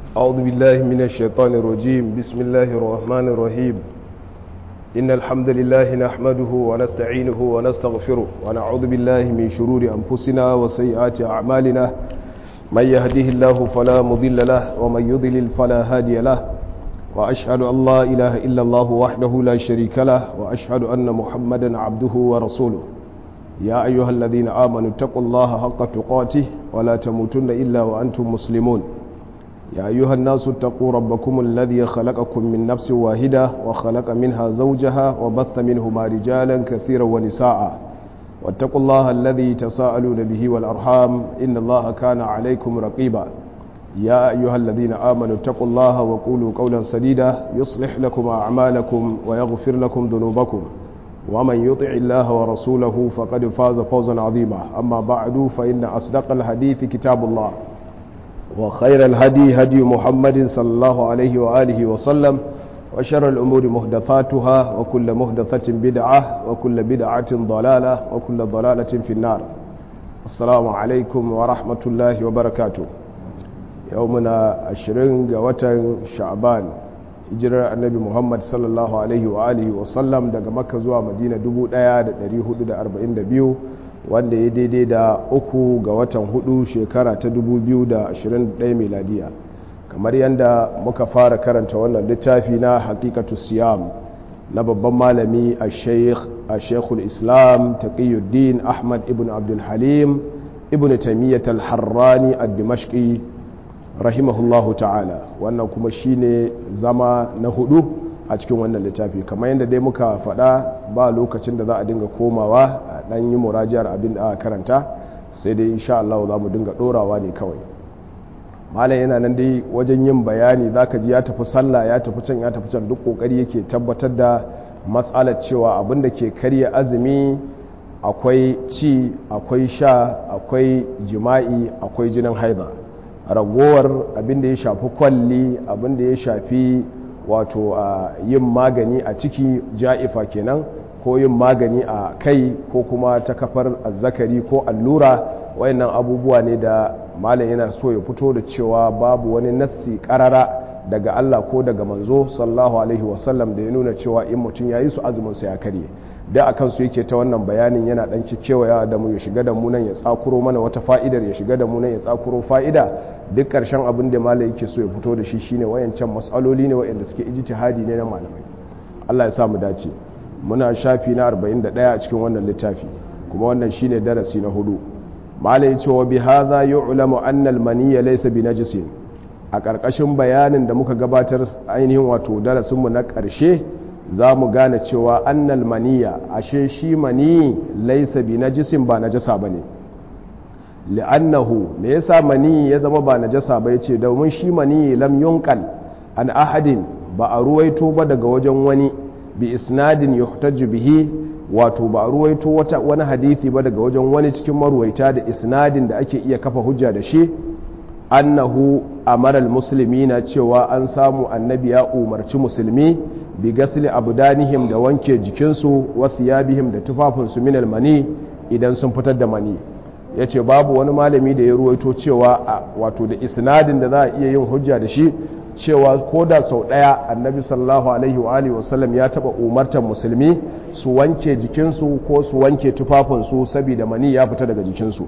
أعوذ بالله من الشيطان الرجيم بسم الله الرحمن الرحيم إن الحمد لله نحمده ونستعينه ونستغفره ونعوذ بالله من شرور أنفسنا وسيئات أعمالنا من يهده الله فلا مضل له ومن يضلل فلا هادي له وأشهد أن لا إله إلا الله وحده لا شريك له وأشهد أن محمدا عبده ورسوله يا أيها الذين آمنوا اتقوا الله حق تقاته ولا تموتن إلا وأنتم مسلمون يا أيها الناس اتقوا ربكم الذي خلقكم من نفس واحدة وخلق منها زوجها وبث منهما رجالا كثيرا ونساء واتقوا الله الذي تساءلون به والأرحام إن الله كان عليكم رقيبا يا أيها الذين آمنوا اتقوا الله وقولوا قولا سديدا يصلح لكم أعمالكم ويغفر لكم ذنوبكم ومن يطع الله ورسوله فقد فاز فوزا عظيما أما بعد فإن أصدق الحديث كتاب الله وخير الهدي هدي محمد صلى الله عليه وآله وسلم وشر الأمور مهدثاتها وكل مهدثة بدعة وكل بدعة ضلالة وكل ضلالة في النار السلام عليكم ورحمة الله وبركاته يومنا عشرين وتن شعبان hijirar annabi muhammad sallallahu alaihi wa alihi wasallam daga makka zuwa madina 1442 wanda ya daidai da uku ga watan hudu shekara ta 2021 miladiya kamar yadda muka fara karanta wannan littafi na hakikatu siyam na babban malami a sheikhul islam taqiyuddin ahmad ibn abdulhalim ibn tamiyyat al-harrani ad-dimashqi rahimahullahu ta'ala wannan kuma shine zama na hudu a cikin wannan littafi kamar yadda dai muka faɗa ba lokacin da za a dinga komawa a ɗan yi murajiyar abin da aka karanta sai dai insha Allah za mu dinga ɗorawa ne kawai malam yana nan dai wajen yin bayani za ka ji ya tafi sallah ya tafi can ya tafi can duk ƙoƙari yake tabbatar da matsalar cewa abin da ke karya azumi akwai ci akwai sha akwai jima'i akwai jinin haida ragowar abinda ya shafi kwalli abinda ya shafi wato a yin magani a ciki ja'ifa kenan ko yin magani a kai ko kuma ta kafar azzakari ko allura wayannan abubuwa ne da malam yana so ya fito da cewa babu wani nassi karara daga Allah ko daga manzo sallallahu alaihi wasallam da ya nuna cewa in mutum ya yi su azumin sa ya karye da a kansu yake ta wannan bayanin yana dan kewaya da mu ya shiga da mu nan ya tsakuro mana wata fa'idar ya shiga da mu nan ya tsakuro fa'ida duk karshen abin da malai yake so ya fito da shi shine wayancan mas'aloli ne wayanda suke ijtihadi ne na malamai Allah ya sa mu dace muna shafi na 41 a cikin wannan littafi kuma wannan shine darasi na hudu malai ce wa bi hadha yu'lamu anna al-maniyya laysa bi najisin a karkashin bayanin da muka gabatar ainihin wato darasin mu na karshe za mu gane cewa annal maniya ashe shi mani laisa bi najisin ba najasa ba ne li'annahu me yasa mani ya zama ba najasa ba yace domin shi mani lam yunqal an ahadin ba a ruwaito ba daga wajen wani bi isnadin yuhtaju bihi wato ba a ruwaito wata wani hadisi ba daga wajen wani cikin maruwaita da isnadin da ake iya kafa hujja da shi annahu amaral muslimina cewa an samu annabi ya umarci musulmi bi gasli abdanihim da wanke jikinsu wa thiyabihim da tufafinsu minal mani idan sun fitar da mani yace babu wani malami da ya ruwaito cewa wato da isnadin da za a iya yin hujja da shi cewa ko da sau daya annabi sallallahu alaihi wa alihi wasallam ya taba umartar musulmi su wanke jikinsu ko su wanke tufafinsu saboda mani ya fita daga jikinsu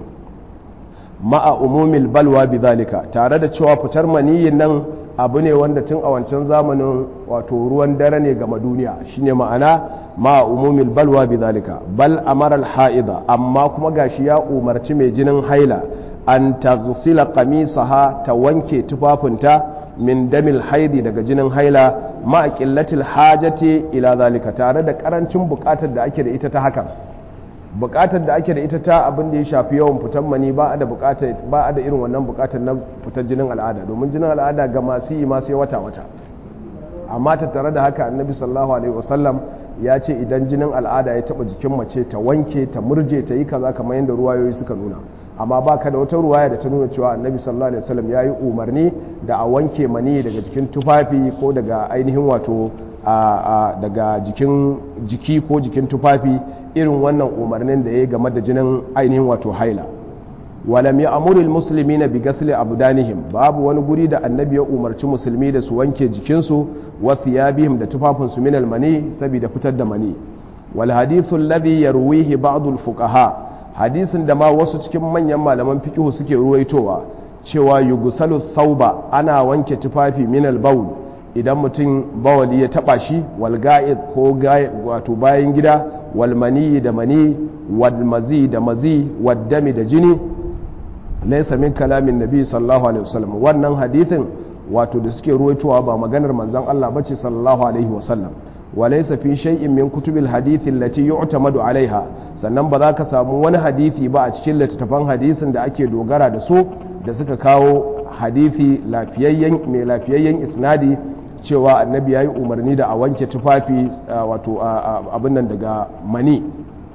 ma'a umumil balwa bidhalika tare da cewa fitar maniyin nan abu ne wanda tun a wancan zamanin wato ruwan dare ne ga duniya shine ma'ana ma'a umumil balwa bidhalika bal amara al-haida amma kuma gashi ya umarci mai jinin haila an taghsila qamisaha ta wanke tufafinta min damil haidi daga jinin haila ma'a qillatil hajati ila zalika tare da karancin bukatar da ake da ita ta hakan bukatar da ake da ita ta abin da ya shafi yawan fitan mani ba a da bukatar ba a da irin wannan bukatar na fitar jinin al'ada domin jinin al'ada ga masu yi masu wata wata amma ta tare da haka annabi sallallahu alaihi wasallam ya ce idan jinin al'ada ya taba jikin mace ta wanke ta murje ta yi kaza kamar yadda ruwayoyi suka nuna amma ba ka da wata ruwaya da ta nuna cewa annabi sallallahu alaihi wasallam ya yi umarni da a wanke mani daga jikin tufafi ko daga ainihin wato daga jikin jiki ko jikin tufafi irin wannan umarnin da ya yi game da jinin ainihin wato haila walam ya amuril musulmi na bigasli abdanihim babu wani guri da annabi ya umarci musulmi da su wanke jikinsu wa thiyabihim da tufafinsu min almani saboda fitar da mani wal hadithu alladhi yarwihi ba'd al fuqaha hadisin da ma wasu cikin manyan malaman fiqh suke ruwaitowa cewa yugusalu thawba ana wanke tufafi min al bawl idan mutum bawali ya taba shi wal ga'id ko wato bayan gida wal mani da mani wal mazi da mazi wad dami da jini laisa min kalamin nabi sallallahu alaihi wasallam wannan hadithin wato da suke ruwaitowa ba maganar manzon Allah bace sallallahu alaihi wasallam wa laysa fi shay'in min kutubil hadithi allati yu'tamadu alaiha sannan ba za ka samu wani hadithi ba a cikin littattafan hadisin da ake dogara da su da suka kawo hadithi lafiyayyen mai lafiyayyen isnadi cewa annabi yayi umarni da a wanke tufafi wato abin nan daga mani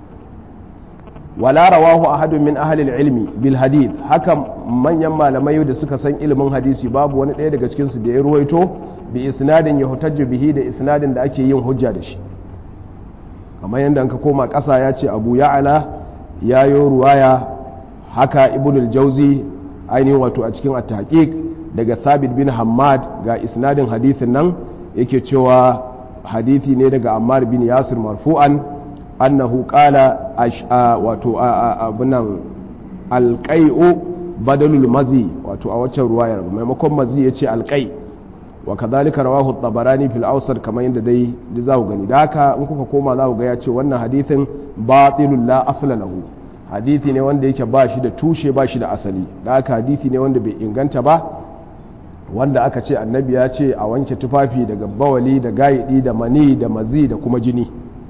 wala rawahu ahadun min ahli ilmi bil hadith haka manyan malamai da suka san ilimin hadisi babu wani ɗaya daga cikin su da ya ruwaito bi isnadin yuhtajju bihi da isnadin da ake yin hujja da shi kamar yadda ka koma ƙasa ya ce abu ya'ala ya yi ruwaya haka ibnul jauzi ainihin wato a cikin at-tahqiq daga thabit bin hammad ga isnadin hadithin nan yake cewa hadithi ne daga ammar bin yasir marfu'an annahu qala wato abunan alqai'u badalul mazi wato a waccan ruwayar maimakon mazi yace alqai wa kadhalika rawahu at-tabarani fil awsat kamar yadda dai da za ku gani da haka in kuka koma za ku ga ya ce wannan hadithin batilul la asla lahu hadithi ne wanda yake ba shi da tushe ba shi da asali da haka hadithi ne wanda bai inganta ba wanda aka ce annabi ya ce a wanke tufafi daga bawali da gayidi da mani da mazi da kuma jini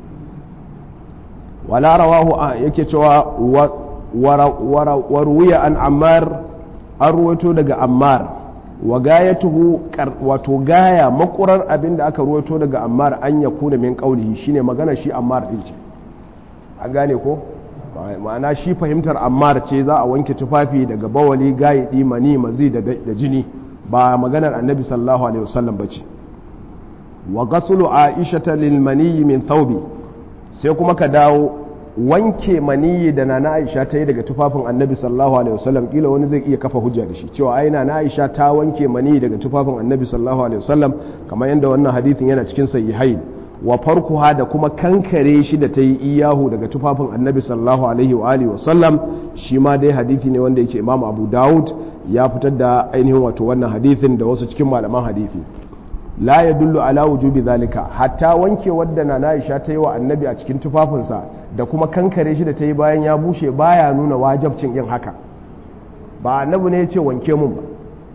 wala rawahu yake cewa waruwiya an ammar an ruwaito daga ammar wa gayatuhu wato gaya makurar abin da aka ruwaito daga ammar an ya kuna min kaulihi shine magana shi ammar din ce an gane ko ma'ana shi fahimtar ammar ce za a wanke tufafi daga bawali gayidi mani mazi da jini ba maganar annabi sallallahu alaihi wasallam bace wa ghaslu aisha lil mani min thawbi sai kuma ka dawo wanke maniyi da nana aisha ta yi daga tufafin annabi sallallahu alaihi wasallam kila wani zai iya kafa hujja da shi cewa ai nana aisha ta wanke maniyi daga tufafin annabi sallallahu alaihi wasallam kamar yadda wannan hadithin yana cikin sahihain wa farkuha da kuma kankare shi da ta yi iyahu daga tufafin annabi sallallahu alaihi wa alihi wasallam shi ma dai hadithi ne wanda yake imamu abu dawud ya fitar da ainihin wato wannan hadithin da wasu cikin malaman hadithi la ya dullu ala wujubi zalika hatta wanke wadda na Aisha ta yi wa annabi a cikin tufafinsa da kuma kankare shi da ta yi bayan ya bushe baya nuna wajabcin yin haka ba annabi ne ya ce wanke mun ba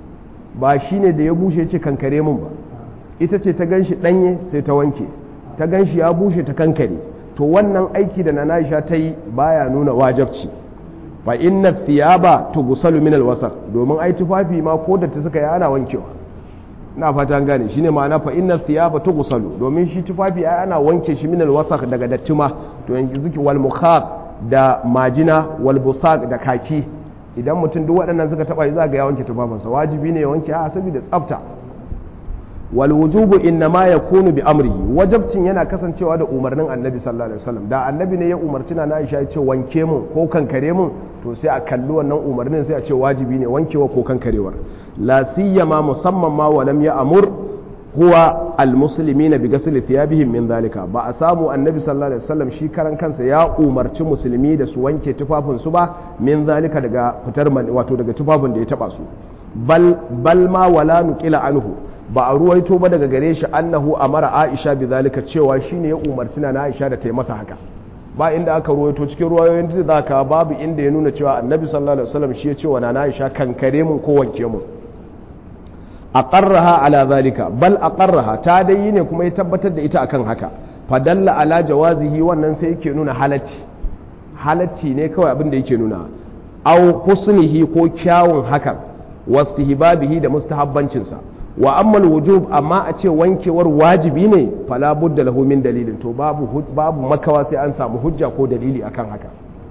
ba shi ne da ya bushe ya ce kankare mun ba ita ce ta ganshi ɗanye sai ta wanke ta ganshi ya bushe ta kankare to wannan aiki da na Aisha ta yi baya nuna wajabci fa inna thiyaba tughsalu min alwasaq domin ai tufafi ma ko da ta suka yi ana wankewa na fata gane shine ma'ana fa inna thiyaba tughsalu domin shi tufafi ai ana wanke shi min alwasaq daga dattuma to yanzu zuki wal mukhab da majina wal busaq da kaki idan mutum duk waɗannan suka taba za ga ya wanke tufafinsa wajibi ne ya wanke a saboda tsafta wal wujubu innama yakunu bi amrihi wajabcin yana kasancewa da umarnin annabi sallallahu alaihi wasallam da annabi ne ya umarci na Aisha ya ce wanke mun ko kankare mun to sai a kalli wannan umarnin sai a ce wajibi ne wankewa ko kankarewar la siyama musamman ma walam ya amur huwa almuslimina bi ghasli thiyabihim min zalika ba a samu annabi sallallahu alaihi wasallam shi karan kansa ya umarci musulmi da su wanke tufafin su ba min zalika daga fitar wato daga tufafin da ya taba su bal bal ma wala nuqila anhu ba a ruwaito ba daga gare shi annahu amara aisha bi zalika cewa shine ya umarci na aisha da ta yi masa haka ba inda aka ruwaito cikin ruwayoyin da zaka babu inda ya nuna cewa annabi sallallahu alaihi wasallam shi ya ce wa na aisha kankare mun ko wanke mun aqarraha ala zalika bal aqarraha ta dai ne kuma ya tabbatar da ita akan haka fadalla ala jawazihi wannan sai yake nuna halatti halatti ne kawai abin da yake nuna aw husnihi ko kyawun hakan wastihbabihi da mustahabbancinsa wa ammal wujub amma a ce wankewar wajibi ne fala budda lahu min dalilin to babu babu makawa sai an samu hujja ko dalili akan haka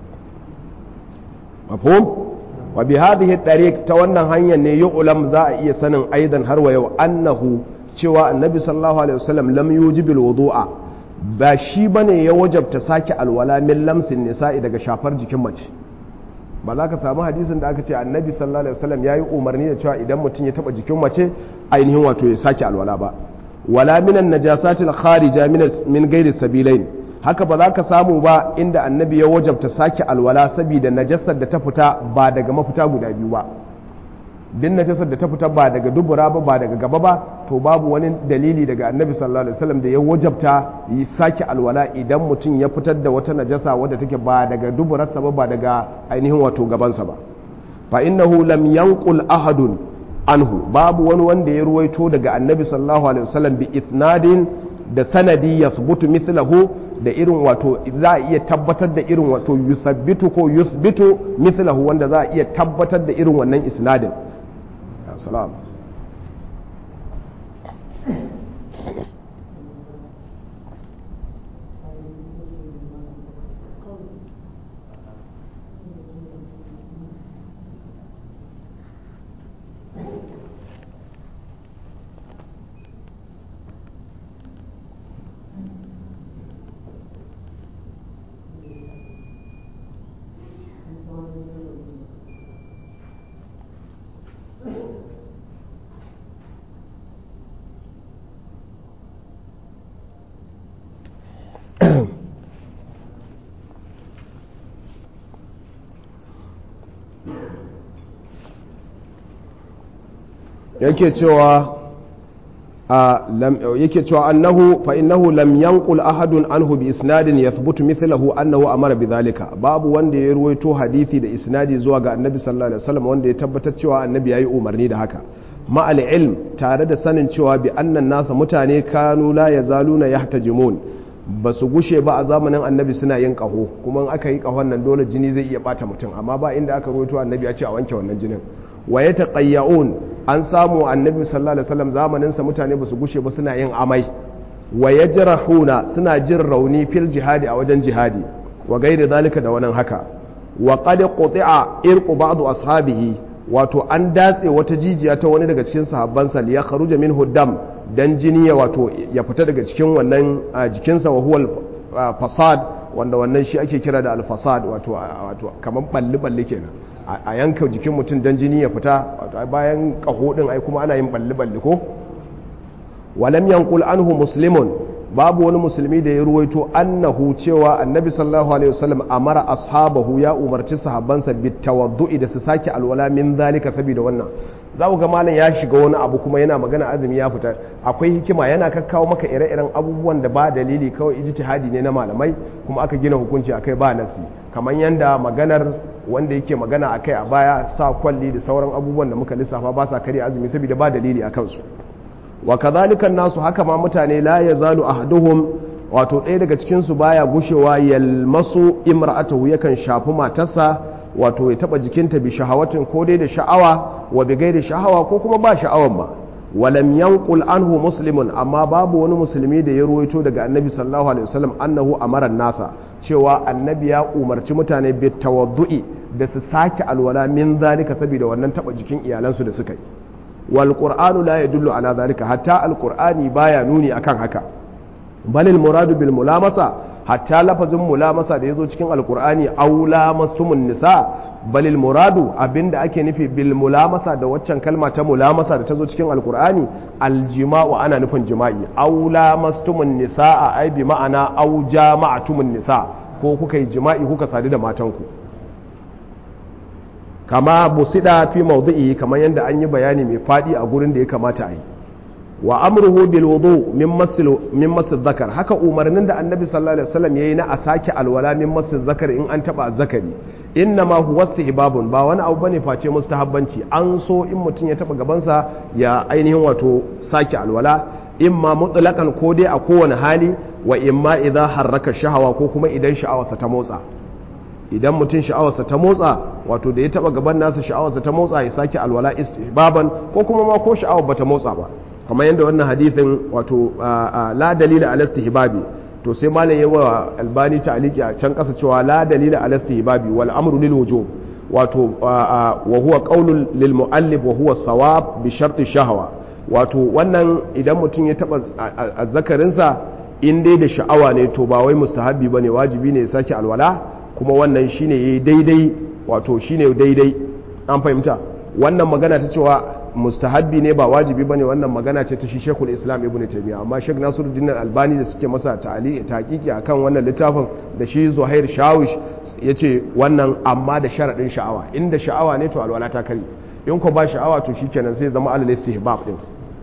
mafhum wa bi hadhihi tariq ta wannan hanyar ne yu'lam za a iya sanin aidan har wa yau annahu cewa annabi sallallahu alaihi wasallam lam yujibil wudu'a ba shi bane ya wajabta sake alwala min lamsin nisa'i daga shafar jikin mace ba za ka samu hadisin da aka ce annabi sallallahu alaihi wasallam yayi umarni da cewa idan mutum ya taba jikin mace ainihin wato ya sake alwala ba wala minan najasatil kharija min min ghairi sabilain haka ba za ka samu ba inda annabi ya wajabta sake alwala saboda najasar da ta fita ba daga mafita guda biyu ba din najasar da ta fita ba daga dubura ba ba daga gaba ba to babu wani dalili daga annabi sallallahu alaihi wasallam da ya wajabta yi sake alwala idan mutum ya fitar da wata najasa wadda take ba daga duburarsa ba ba daga ainihin wato gabansa ba fa innahu lam yanqul ahadun anhu babu wani wanda ya ruwaito daga annabi sallallahu alaihi wasallam bi ithnadin da sanadi yasbutu mithlahu da irin wato za a iya tabbatar da irin wato yusabbitu ko yusbitu mithlahu wanda za a iya tabbatar da irin wannan isnadin salam yake cewa yake cewa annahu fa innahu lam yanqul ahadun anhu bi isnadin yathbutu mithluhu annahu amara bidhalika babu wanda ya ruwaito hadisi da isnadi zuwa ga annabi sallallahu alaihi wasallam wanda ya tabbatar cewa annabi yayi umarni da haka ma al ilm tare da sanin cewa bi annan nasa mutane kanu la yazaluna yahtajimun ba su gushe ba a zamanin annabi suna yin kaho kuma aka yi kahon nan dole jini zai iya bata mutum amma ba inda aka ruwaito annabi ya ce a wanke wannan jinin wa ya taƙayya'un an samu annabi sallallahu alaihi wasallam zamaninsa mutane ba su gushe ba suna yin amai wa ya jirahuna suna jin rauni fil jihadi a wajen jihadi wa gairi zalika da wannan haka wa qad quti'a irqu ba'd ashabihi wato an datse wata jijiya ta wani daga cikin sahabbansa li yakhruja minhu dam dan jini ya wato ya fita daga cikin wannan jikinsa wa huwa fasad wanda wannan shi ake kira da al-fasad wato wato kaman balli balli kenan a yanka jikin mutum don jini ya fita bayan kaho din ai kuma ana yin balli-balli ko walam yankul anhu muslimun babu wani musulmi da ya ruwaito annahu cewa annabi sallallahu alaihi wasallam amara ashabahu ya umarci sahabbansa bitawaddu'i da su sake alwala min zalika saboda wannan za ku ga malam ya shiga wani abu kuma yana magana azumi ya fita akwai hikima yana kakkawo maka ire-iren abubuwan da ba dalili kawai ijtihadi ne na malamai kuma aka gina hukunci akai ba nasi kamar yanda maganar wanda yake magana akai a baya sa kwalli da sauran abubuwan da muka lissafa ba sa karya azumi saboda ba dalili a kansu wa kadhalika nasu haka ma mutane la yazalu ahaduhum wato ɗaya daga cikin su baya gushewa yalmasu imra'atahu yakan shafi matarsa wato ya taba jikinta bi shahawatin ko dai da sha'awa wa bi gairi sha'awa ko kuma ba sha'awan ba walam yanqul anhu muslimun amma babu wani musulmi da ya ruwaito daga annabi sallallahu alaihi wasallam annahu amara nasa cewa annabi ya umarci mutane bi tawaddu'i da su sake alwala min zalika saboda wannan taba jikin iyalansu da suka yi wal qur'anu la yadullu ala zalika hatta al qur'ani baya nuni akan haka balil muradu bil mulamasa hatta lafazin mulamasa da yazo cikin alqur'ani aula mastumun nisa balil muradu abinda ake nufi bil mulamasa da waccan kalma ta mulamasa da ta zo cikin alqur'ani aljima'u ana nufin jima'i aula mastumun nisa ai bi ma'ana au jama'atumun nisa ko kuka yi jima'i kuka sadu da matanku kama busida fi mawdu'i kamar yadda an yi bayani mai fadi a gurin da ya kamata a yi wa amruhu bil wudu min masil min masil zakar haka umarnin da annabi sallallahu alaihi wasallam yayi na a sake alwala min masil zakar in an taba zakari inna ma huwa istihbabun ba wani abu bane face mustahabbanci an so in mutum ya taba gabansa ya ainihin wato sake alwala imma mutlaqan ko dai a kowane hali wa imma idza harraka shahawa ko kuma idan sha'awarsa ta motsa idan mutum sha'awarsa ta motsa wato da ya taba gaban nasa sha'awarsa ta motsa ya sake alwala istihbaban ko kuma ma ko sha'awar bata motsa ba kamar yadda wannan hadithin wato la dalila ala istihbabi to sai malam yawa albani ta'aliki a can kasa cewa la dalila ala istihbabi wal amru lil wujub wato wa huwa qaulul lil muallif wa huwa sawab bi sharti shahwa wato wannan idan mutum ya taba azzakarinsa in dai da sha'awa ne to ba wai mustahabbi bane wajibi ne ya sake alwala kuma wannan shine yayi daidai wato shine daidai an fahimta wannan magana ta cewa mustahabbi ne ba wajibi bane wannan magana ce ta shi Sheikhul Islam Ibn Taymiyyah amma Sheikh Nasiruddin Albani da suke masa ta'ali tahqiqi akan wannan littafin da shi Zuhair Shawish yace wannan amma da sharadin sha'awa inda sha'awa ne to alwala ta kare in ko ba sha'awa to shikenan sai zama alal istihbab din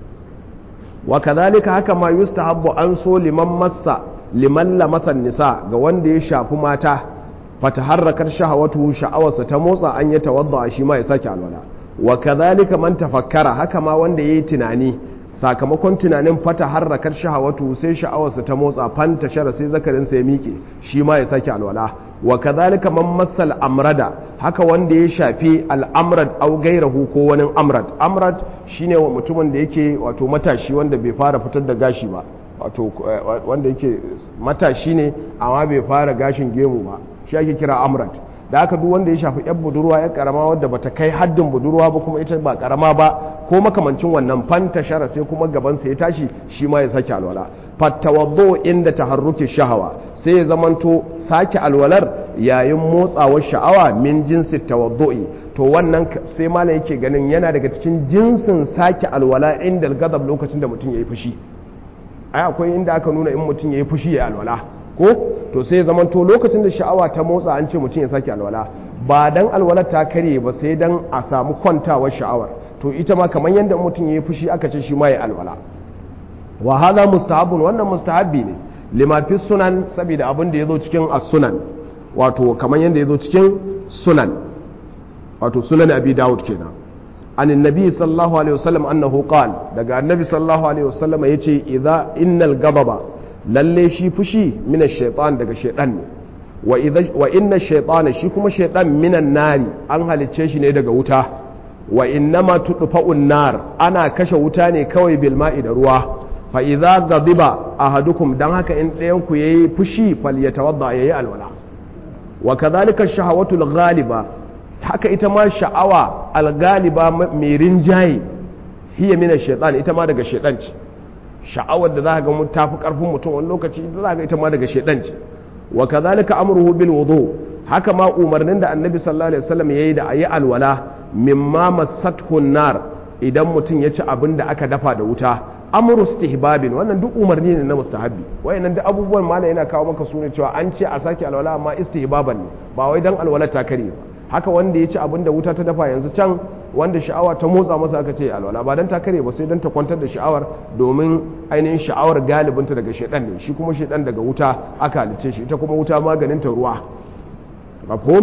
wa kadhalika haka ma yustahabbu an so liman massa liman lamasa nisa ga wanda ya shafi mata fataharrakar shahawatu sha'awarsa ta motsa an ya tawadda shi ma ya sake alwala wa kadhalika man tafakkara haka ma wanda yayi tunani sakamakon tunanin fata harrakar shahawatu sai sha'awarsa ta motsa fanta shara sai zakarin sa ya miƙe shi ma ya sake alwala wa kadhalika man massal amrada haka wanda ya shafi al'amrad au gairahu ko wani amrad amrad shine mutumin da yake wato matashi wanda bai fara fitar da gashi ba wato wanda yake matashi ne amma bai fara gashin gemu ba shi ake kira amrad da aka duk wanda ya shafi yan budurwa ya karama wadda bata kai haddin budurwa ba kuma ita ba karama ba ko makamancin wannan fanta shara sai kuma gabansa ya tashi shi ma ya sake alwala fattawaddo inda taharruki shahawa sai ya zamanto sake alwalar yayin motsawar sha'awa min jinsi tawaddo'i to wannan sai malam yake ganin yana daga cikin jinsin sake alwala inda gadab lokacin da mutum yayi fushi ai akwai inda aka nuna in mutum yayi fushi ya alwala ko to sai zaman to lokacin da sha'awa ta motsa an ce mutum ya sake alwala ba dan alwalar ta karye ba sai dan a samu kwantawar sha'awar to ita ma kamar yadda mutum ya yi fushi aka ce shi ma ya alwala wa hada mustahabun wannan mustahabbi ne lima fi sunan saboda abin da ya zo cikin as-sunan wato kamar yadda ya zo cikin sunan wato sunan abi dawud kenan an annabi sallallahu alaihi wasallam annahu qala daga annabi sallallahu alaihi wasallam yace idza innal ghadaba lalle shi fushi mina shaitan daga shaitan ne wa inna shaitana shi kuma shaitan minan nari an halicce shi ne daga wuta wa innama tudfa'un nar ana kashe wuta ne kawai bil ma'i da ruwa fa idza ghadiba ahadukum dan haka in ɗayan ku yayi fushi falyatawadda yayi alwala wa kadhalika shahawatul ghaliba haka ita ma sha'awa al-ghaliba mai rinjaye hiya mina shaitan ita ma daga shaitan ce sha'awar da za ga mun tafi karfin mutum wani lokaci da za ga ita ma daga shedan ce wa kadhalika amruhu bil wudu haka ma umarnin da annabi sallallahu alaihi wasallam yayi da ayi alwala mimma masathu nar idan mutum ya ci abin da aka dafa da wuta amru istihbabin wannan duk umarni ne na mustahabbi wayannan duk abubuwan mala yana kawo maka sune cewa an ce a sake alwala amma istihbaban ne ba wai dan alwala ta kare ba haka wanda ya ci abin da wuta ta dafa yanzu can wanda sha'awa ta motsa masa aka ce alwala ba dan ta kare ba sai dan ta kwantar da sha'awar domin ainihin sha'awar galibinta daga shedan ne shi kuma shedan daga wuta aka halice shi ita kuma wuta maganin ta ruwa mafhum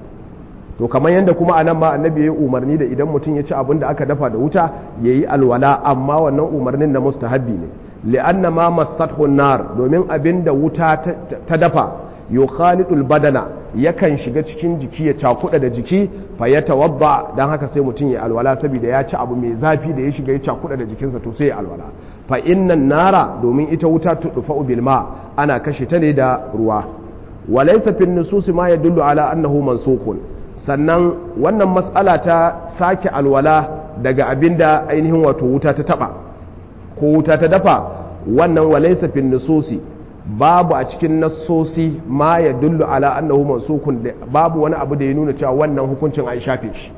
to kamar yadda kuma anan ma annabi yayi umarni da idan mutum ya ci abin da aka dafa da wuta yayi alwala amma wannan umarnin na mustahabbi ne li'anna ma massathu nar domin abin da wuta ta dafa yukhalidul badana yakan shiga cikin jiki ya cakuda da jiki fa ya tawadda dan haka sai mutum ya alwala saboda ya ci abu mai zafi da ya shiga ya cakuda da jikinsa to sai ya alwala fa innan nara domin ita wuta tudfa bil ma ana kashe ta ne da ruwa walaysa fin nusus ma yadullu ala annahu mansukun sannan wannan mas'ala ta sake alwala daga abinda ainihin wato wuta ta taba ko wuta ta dafa wannan walaysa fin nususi babu a cikin nassosi ma ya dullu ala annahu mansukun babu wani abu da ya nuna cewa wannan hukuncin an shafe shi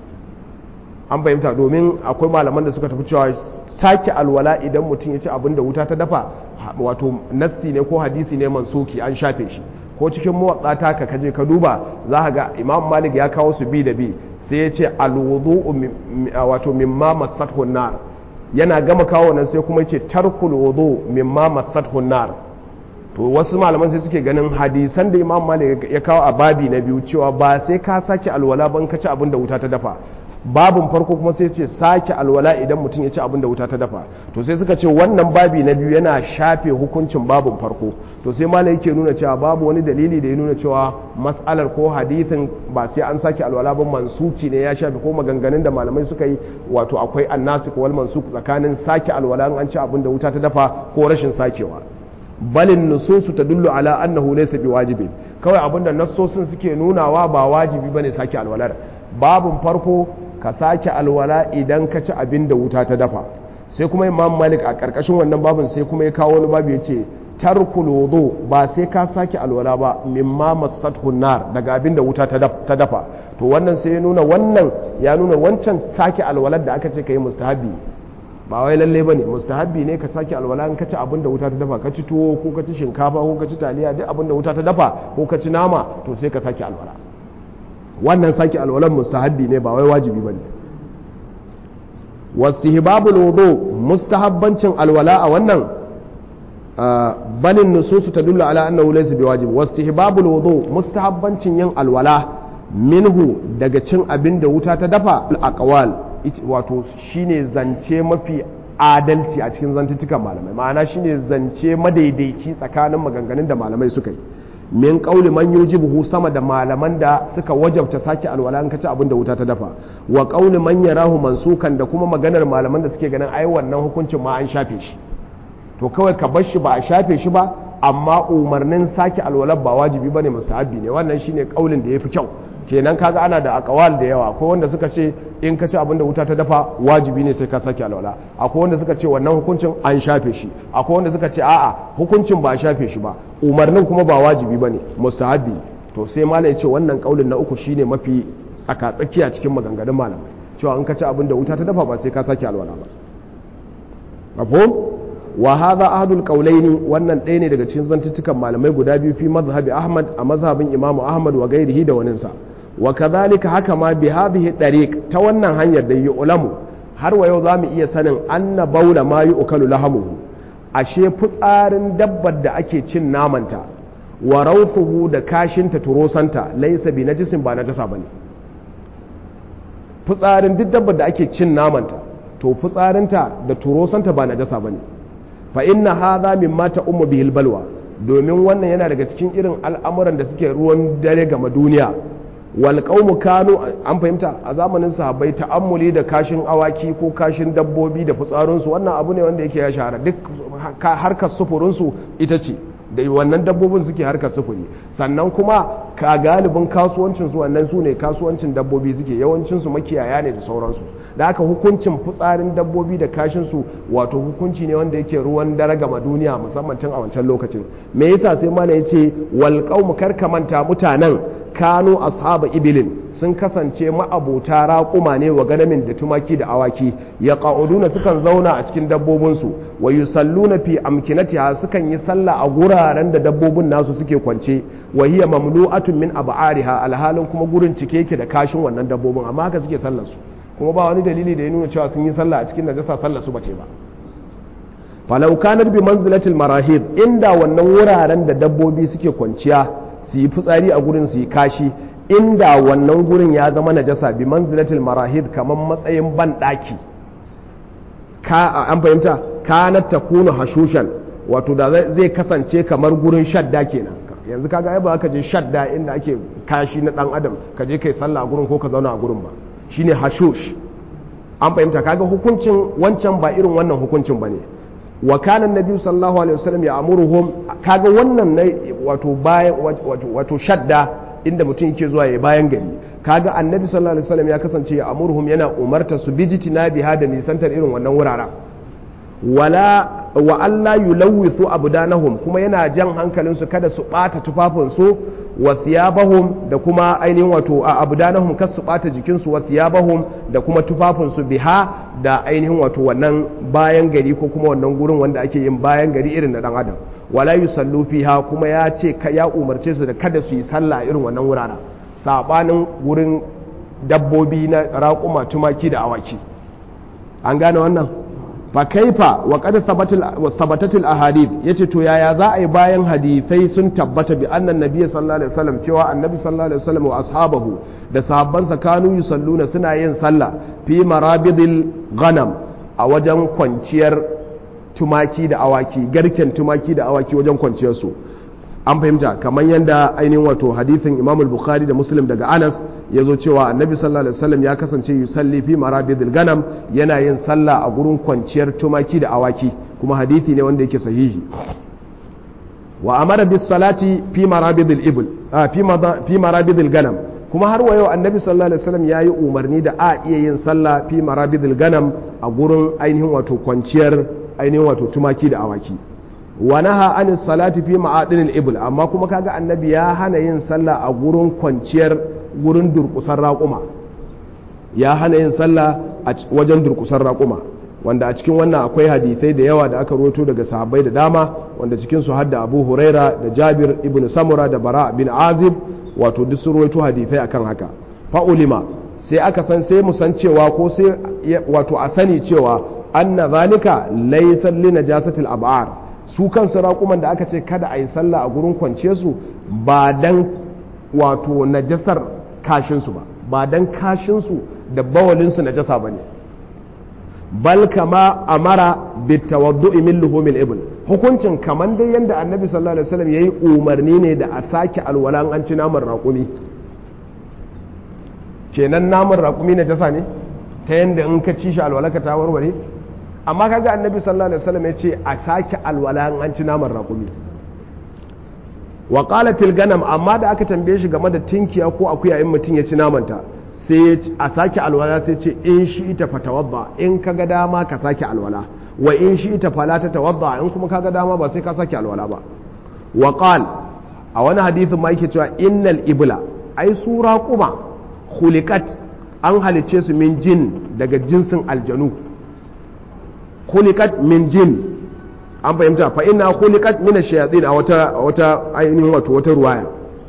an fahimta domin akwai malaman da suka tafi cewa sake alwala idan mutum ya ci abin da wuta ta dafa wato nassi ne ko hadisi ne mansuki an shafe shi ko cikin muwaɗata ka kaje ka duba za ka ga imam malik ya kawo su bi da bi sai ya ce alwudu wato mimma masathu nar yana gama kawo nan sai kuma ya ce tarkul wudu mimma masathu nar to wasu malaman sai suke ganin hadisan da imam malik ya kawo a babi na biyu cewa ba sai ka sake alwala ban ka ci abin da wuta ta dafa babin farko kuma sai ce sake alwala idan mutum ya ci abin da wuta ta dafa to sai suka ce wannan babi na biyu yana shafe hukuncin babin farko to sai malai yake nuna cewa babu wani dalili da ya nuna cewa mas'alar ko hadithin ba sai an sake alwala ba mansuki ne ya shafe ko maganganun da malamai suka yi wato akwai annasik wal mansuk tsakanin sake alwala an ci abin da wuta ta dafa ko rashin sakewa balin nususu ta dullu ala annahu laysa biwajibin kawai abinda nassosin suke nunawa ba wajibi bane sake alwalar babun farko ka sake alwala idan ka ci abin da wuta ta dafa sai kuma imam malik a karkashin wannan babun sai kuma ya kawo wani babu yace tarkul wudu ba sai ka sake alwala ba mimma masathu nar daga abin da wuta ta dafa to wannan sai ya nuna wannan ya nuna wancan sake alwalar da aka ce kai mustahabi ba wai lalle bane mustahabi ne ka sake alwala in ka ci abin da wuta ta dafa ka ci tuwo ko ka ci shinkafa ko ka ci taliya duk abin da wuta ta dafa ko ka ci nama to sai ka sake alwala wannan sake alwalan mustahabi ne ba wai wajibi bane wastihbabul wudu mustahabbancin alwala a wannan balin nususu tadullu ala annahu laysa biwajib wastihbabul wudu mustahabbancin yin alwala minhu daga cin abin da wuta ta dafa al wato shine zance mafi adalci a cikin zantuttukan malamai ma'ana shine zance madaidaici tsakanin maganganun da malamai suka yi min kauli man yujibuhu sama da malaman da suka wajabta sake alwala an kaci abin da wuta ta dafa wa kauli man yarahu mansukan da kuma maganar malaman da suke ganin ai wannan hukuncin ma an shafe shi to kawai ka bar shi ba a shafe shi ba amma umarnin sake alwala ba wajibi bane mustahabi ne wannan shine kaulin da yafi kyau kenan kaga ana da akawal da yawa akwai wanda suka ce in ka ci abin da wuta ta dafa wajibi ne sai ka sake alwala akwai wanda suka ce wannan hukuncin an shafe shi akwai wanda suka ce a'a hukuncin ba a shafe shi ba umarnin kuma ba wajibi bane mustahabi to sai malai ya ce wannan kaulin na uku shine mafi tsaka tsakiya cikin maganganun malamai cewa in ka ci abin da wuta ta dafa ba sai ka sake alwala ba mafhum wa hadha ahadul qawlaini wannan ɗaya ne daga cikin zantuttukan malamai guda biyu fi mazhabi ahmad a mazhabin imamu ahmad wa gairihi da waninsa wa kadhalika haka ma bi hadhihi dariq ta wannan hanyar da yi ulamu har wa yau zamu iya sanin anna baula ma yu'kalu lahamuhu ashe fitsarin dabbar da ake cin namanta wa rawthuhu da kashinta turosanta laysa bi najisin ba najasa bane fitsarin duk dabbar da ake cin namanta to fitsarinta da turosanta ba najasa bane fa inna hadha mimma ta'ummu bihil balwa domin wannan yana daga cikin irin al'amuran da suke ruwan dare ga duniya wal qaumu kanu an fahimta a zamanin sahabbai ta'ammuli da kashin awaki ko kashin dabbobi da fitsarunsu wannan abu ne wanda yake ya shahara duk harkar sufurinsu ita ce da wannan dabbobin suke harkar sufuri sannan kuma ka galibin kasuwancin su wannan su ne kasuwancin dabbobi suke yawancin su makiyaya ne da sauransu da haka hukuncin fitsarin dabbobi da kashin su wato hukunci ne wanda yake ruwan dare gama duniya musamman tun a wancan lokacin me yasa sai mana yace wal qaumu karka manta mutanen kanu ashaba ibilin sun kasance ma'abota raƙuma ne wa ganamin da tumaki da awaki ya ƙa'uduna sukan zauna a cikin dabbobinsu wa yusalluna fi amkinatiha sukan yi sallah a guraren da dabbobin nasu suke kwance wa hiya mamlu'atun min ab'ariha alhalin kuma gurin cike yake da kashin wannan dabbobin amma haka suke sallar su kuma ba wani dalili da ya nuna cewa sun yi sallah a cikin najasa sallar su bace ba falau kanar bi manzilatil marahid inda wannan wuraren da dabbobi suke kwanciya su yi fitsari a gurin su yi kashi inda wannan gurin ya zama najasa bi manzilatil marahid kamar matsayin ban daki ka an fahimta kanat takunu hashushan wato da zai kasance kamar gurin shadda kenan yanzu kaga ai ba ka je shadda inda ake kashi na dan adam ka je kai sallah a gurin ko ka zauna a gurin ba shine hashush an fahimta kaga hukuncin wancan ba irin wannan hukuncin bane wa kana annabi sallallahu alaihi wasallam ya amuruhum kaga wannan ne wato bayan wato shadda inda mutum yake zuwa ya bayan gari kaga annabi sallallahu alaihi wasallam ya kasance ya amuruhum yana umarta su bijitina biha da nisantar irin wannan wuraren wala wa Allah yulawwithu abdanahum kuma yana jan hankalin su kada su bata tufafin su wa thiyabahum da kuma ainihin wato a abdanahum kas su bata jikin su wa thiyabahum da kuma tufafin su biha da ainihin wato wannan bayan gari ko kuma wannan gurin wanda ake yin bayan gari irin na dan adam wala yusallu fiha kuma ya ce ya umarce su da kada su yi sallah irin wannan wuraren sabanin gurin dabbobi na raƙuma tumaki da awaki an gane wannan fa kaifa wa qad thabatat al ahadith yace to yaya za a yi bayan hadisai sun tabbata bi annan nabiyyi sallallahu alaihi wasallam cewa annabi sallallahu alaihi wasallam wa ashabahu da sahabbansa kanu yusalluna suna yin sallah fi marabidil ghanam a wajen kwanciyar tumaki da awaki garken tumaki da awaki wajen kwanciyar su an fahimta kamar yadda ainihin wato hadithin imam bukhari da muslim daga anas ya zo cewa annabi sallallahu alaihi wasallam ya kasance yusalli fi marabidil ganam yana yin sallah a gurin kwanciyar tumaki da awaki kuma hadithi ne wanda yake sahihi wa amara bis salati fi marabidil ibl fi marabidil ganam kuma har wa yau annabi sallallahu alaihi wasallam ya yi umarni da a iya yin sallah fi marabidil ganam a gurin ainihin wato kwanciyar ainihin wato tumaki da awaki wa naha anis salati fi ma'adinil ibl amma kuma kaga annabi ya hana yin sallah a gurin kwanciyar gurin durkusar raƙuma ya hana yin sallah a wajen durkusar raƙuma wanda a cikin wannan akwai hadisai da yawa da aka roto daga sahabbai da dama wanda cikin su hadda Abu Huraira da Jabir ibn Samura da Bara bin Azib wato duk sun roto hadisai akan haka fa ulima sai aka san sai mu san cewa ko sai wato a sani cewa anna zalika laysa li najasatil ab'ar su kansu raƙuman da aka ce kada a yi sallah a gurin kwance su ba dan wato najasar kashinsu ba ba dan kashinsu da bawalinsu najasa ba ne bal kama amara bitawaddu'i min luhumil ibn hukuncin kaman dai yanda annabi sallallahu alaihi wasallam yayi umarni ne da a sake alwala an ci naman raƙumi kenan naman raƙumi najasa ne ta yanda in ka ci shi alwala ka ta warware amma kaga annabi sallallahu alaihi wasallam ya ce a sake alwala an ci naman raƙumi wa qala fil ganam amma da aka tambaye shi game da tinkiya ko akuya in mutum ya ci namanta sai a sake alwala sai ce in shi ita fatawadda in kaga dama ka sake alwala wa in shi ita fala ta tawadda in kuma kaga dama ba sai ka sake alwala ba wa qal a wani hadisin ma yake cewa innal ibla ai su raquma khuliqat an halice su min jin daga jinsin aljanu khuliqat min jin an fahimta fa inna khuliqat min ash-shayatin a wata wata ainihin wato wata ruwaya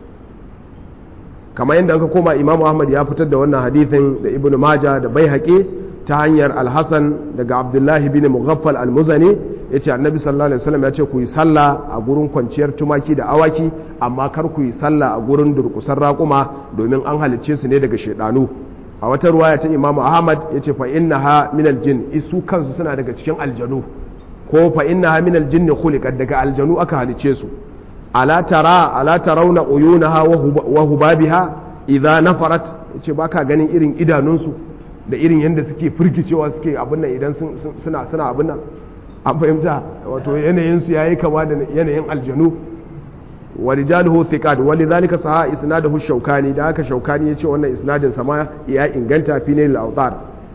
kamar yadda aka koma Imam Ahmad ya fitar da wannan hadithin da Ibn Majah da Baihaqi ta hanyar Al-Hasan daga Abdullahi bin Mughaffal Al-Muzani yace Annabi sallallahu alaihi wasallam ya ce ku yi sallah a gurin kwanciyar tumaki da awaki amma kar ku yi sallah a gurin durkusar raƙuma domin an halicce su ne daga shedanu a wata ruwaya ta Imam Ahmad yace fa innaha min al-jinn isu kansu suna daga cikin aljanu ko fa innaha min al-jinn khuliqat daga aljanu aka halicce su ala tara ala tarawna uyunaha wa hubabiha idza nafarat yace baka ganin irin idanunsu da irin yanda suke firgicewa suke abin nan idan suna suna abin nan an fahimta wato yanayin su yayi kama da yanayin aljanu wa rijaluhu thiqat wa lidhalika saha isnaduhu shaukani da haka shaukani yace wannan isnadin sama ya inganta fi ne al-awtar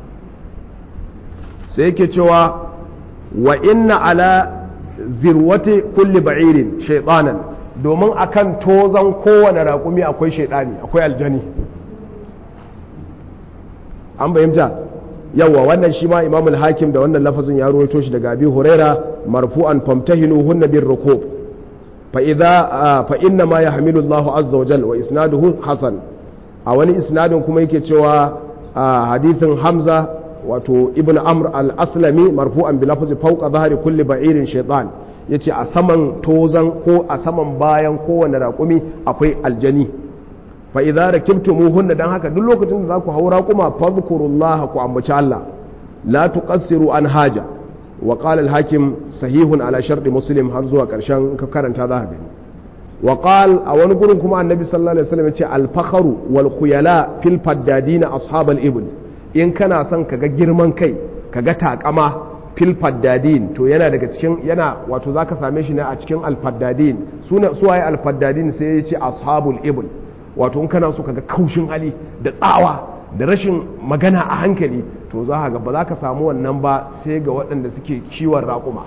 sai yake cewa wa inna ala zirwati kulli ba'irin shaytanan domin akan tozan kowane raƙumi akwai shaidani akwai aljani an bayyanta yawa wannan shi ma imamul hakim da wannan lafazin ya ruwaito shi daga abi huraira marfu'an famtahinu hunna bir rukub fa idza fa inna ma yahmilu Allahu azza wa jalla wa isnaduhu hasan a wani isnadin kuma yake cewa hadithin hamza wato ibn amr al-aslami marfu'an bi lafzi fawqa dhahri kulli ba'irin shaytan yace a saman tozan ko a saman bayan kowane raƙumi akwai aljani fa idza rakibtumuhunna dan haka duk lokacin da za ku haura kuma fadhkurullaha ku ambaci Allah la tuqassiru an haja wa qala al-hakim sahihun ala sharti muslim har zuwa karshen ka karanta za ka gani wa qal a wani gurin kuma annabi sallallahu alaihi wasallam yace al-fakhru wal khuyala fil faddadina ashabal ibn in kana son ka ga girman kai ka ga takama fil faddadin to yana daga cikin yana wato zaka same shi ne a cikin alfaddadin suna suwaye alfaddadin sai ya ce ashabul ibn wato in kana so ka ga kaushin hali da tsawa da rashin magana a hankali to za ka ga ba za ka samu wannan ba sai ga waɗanda suke kiwon raƙuma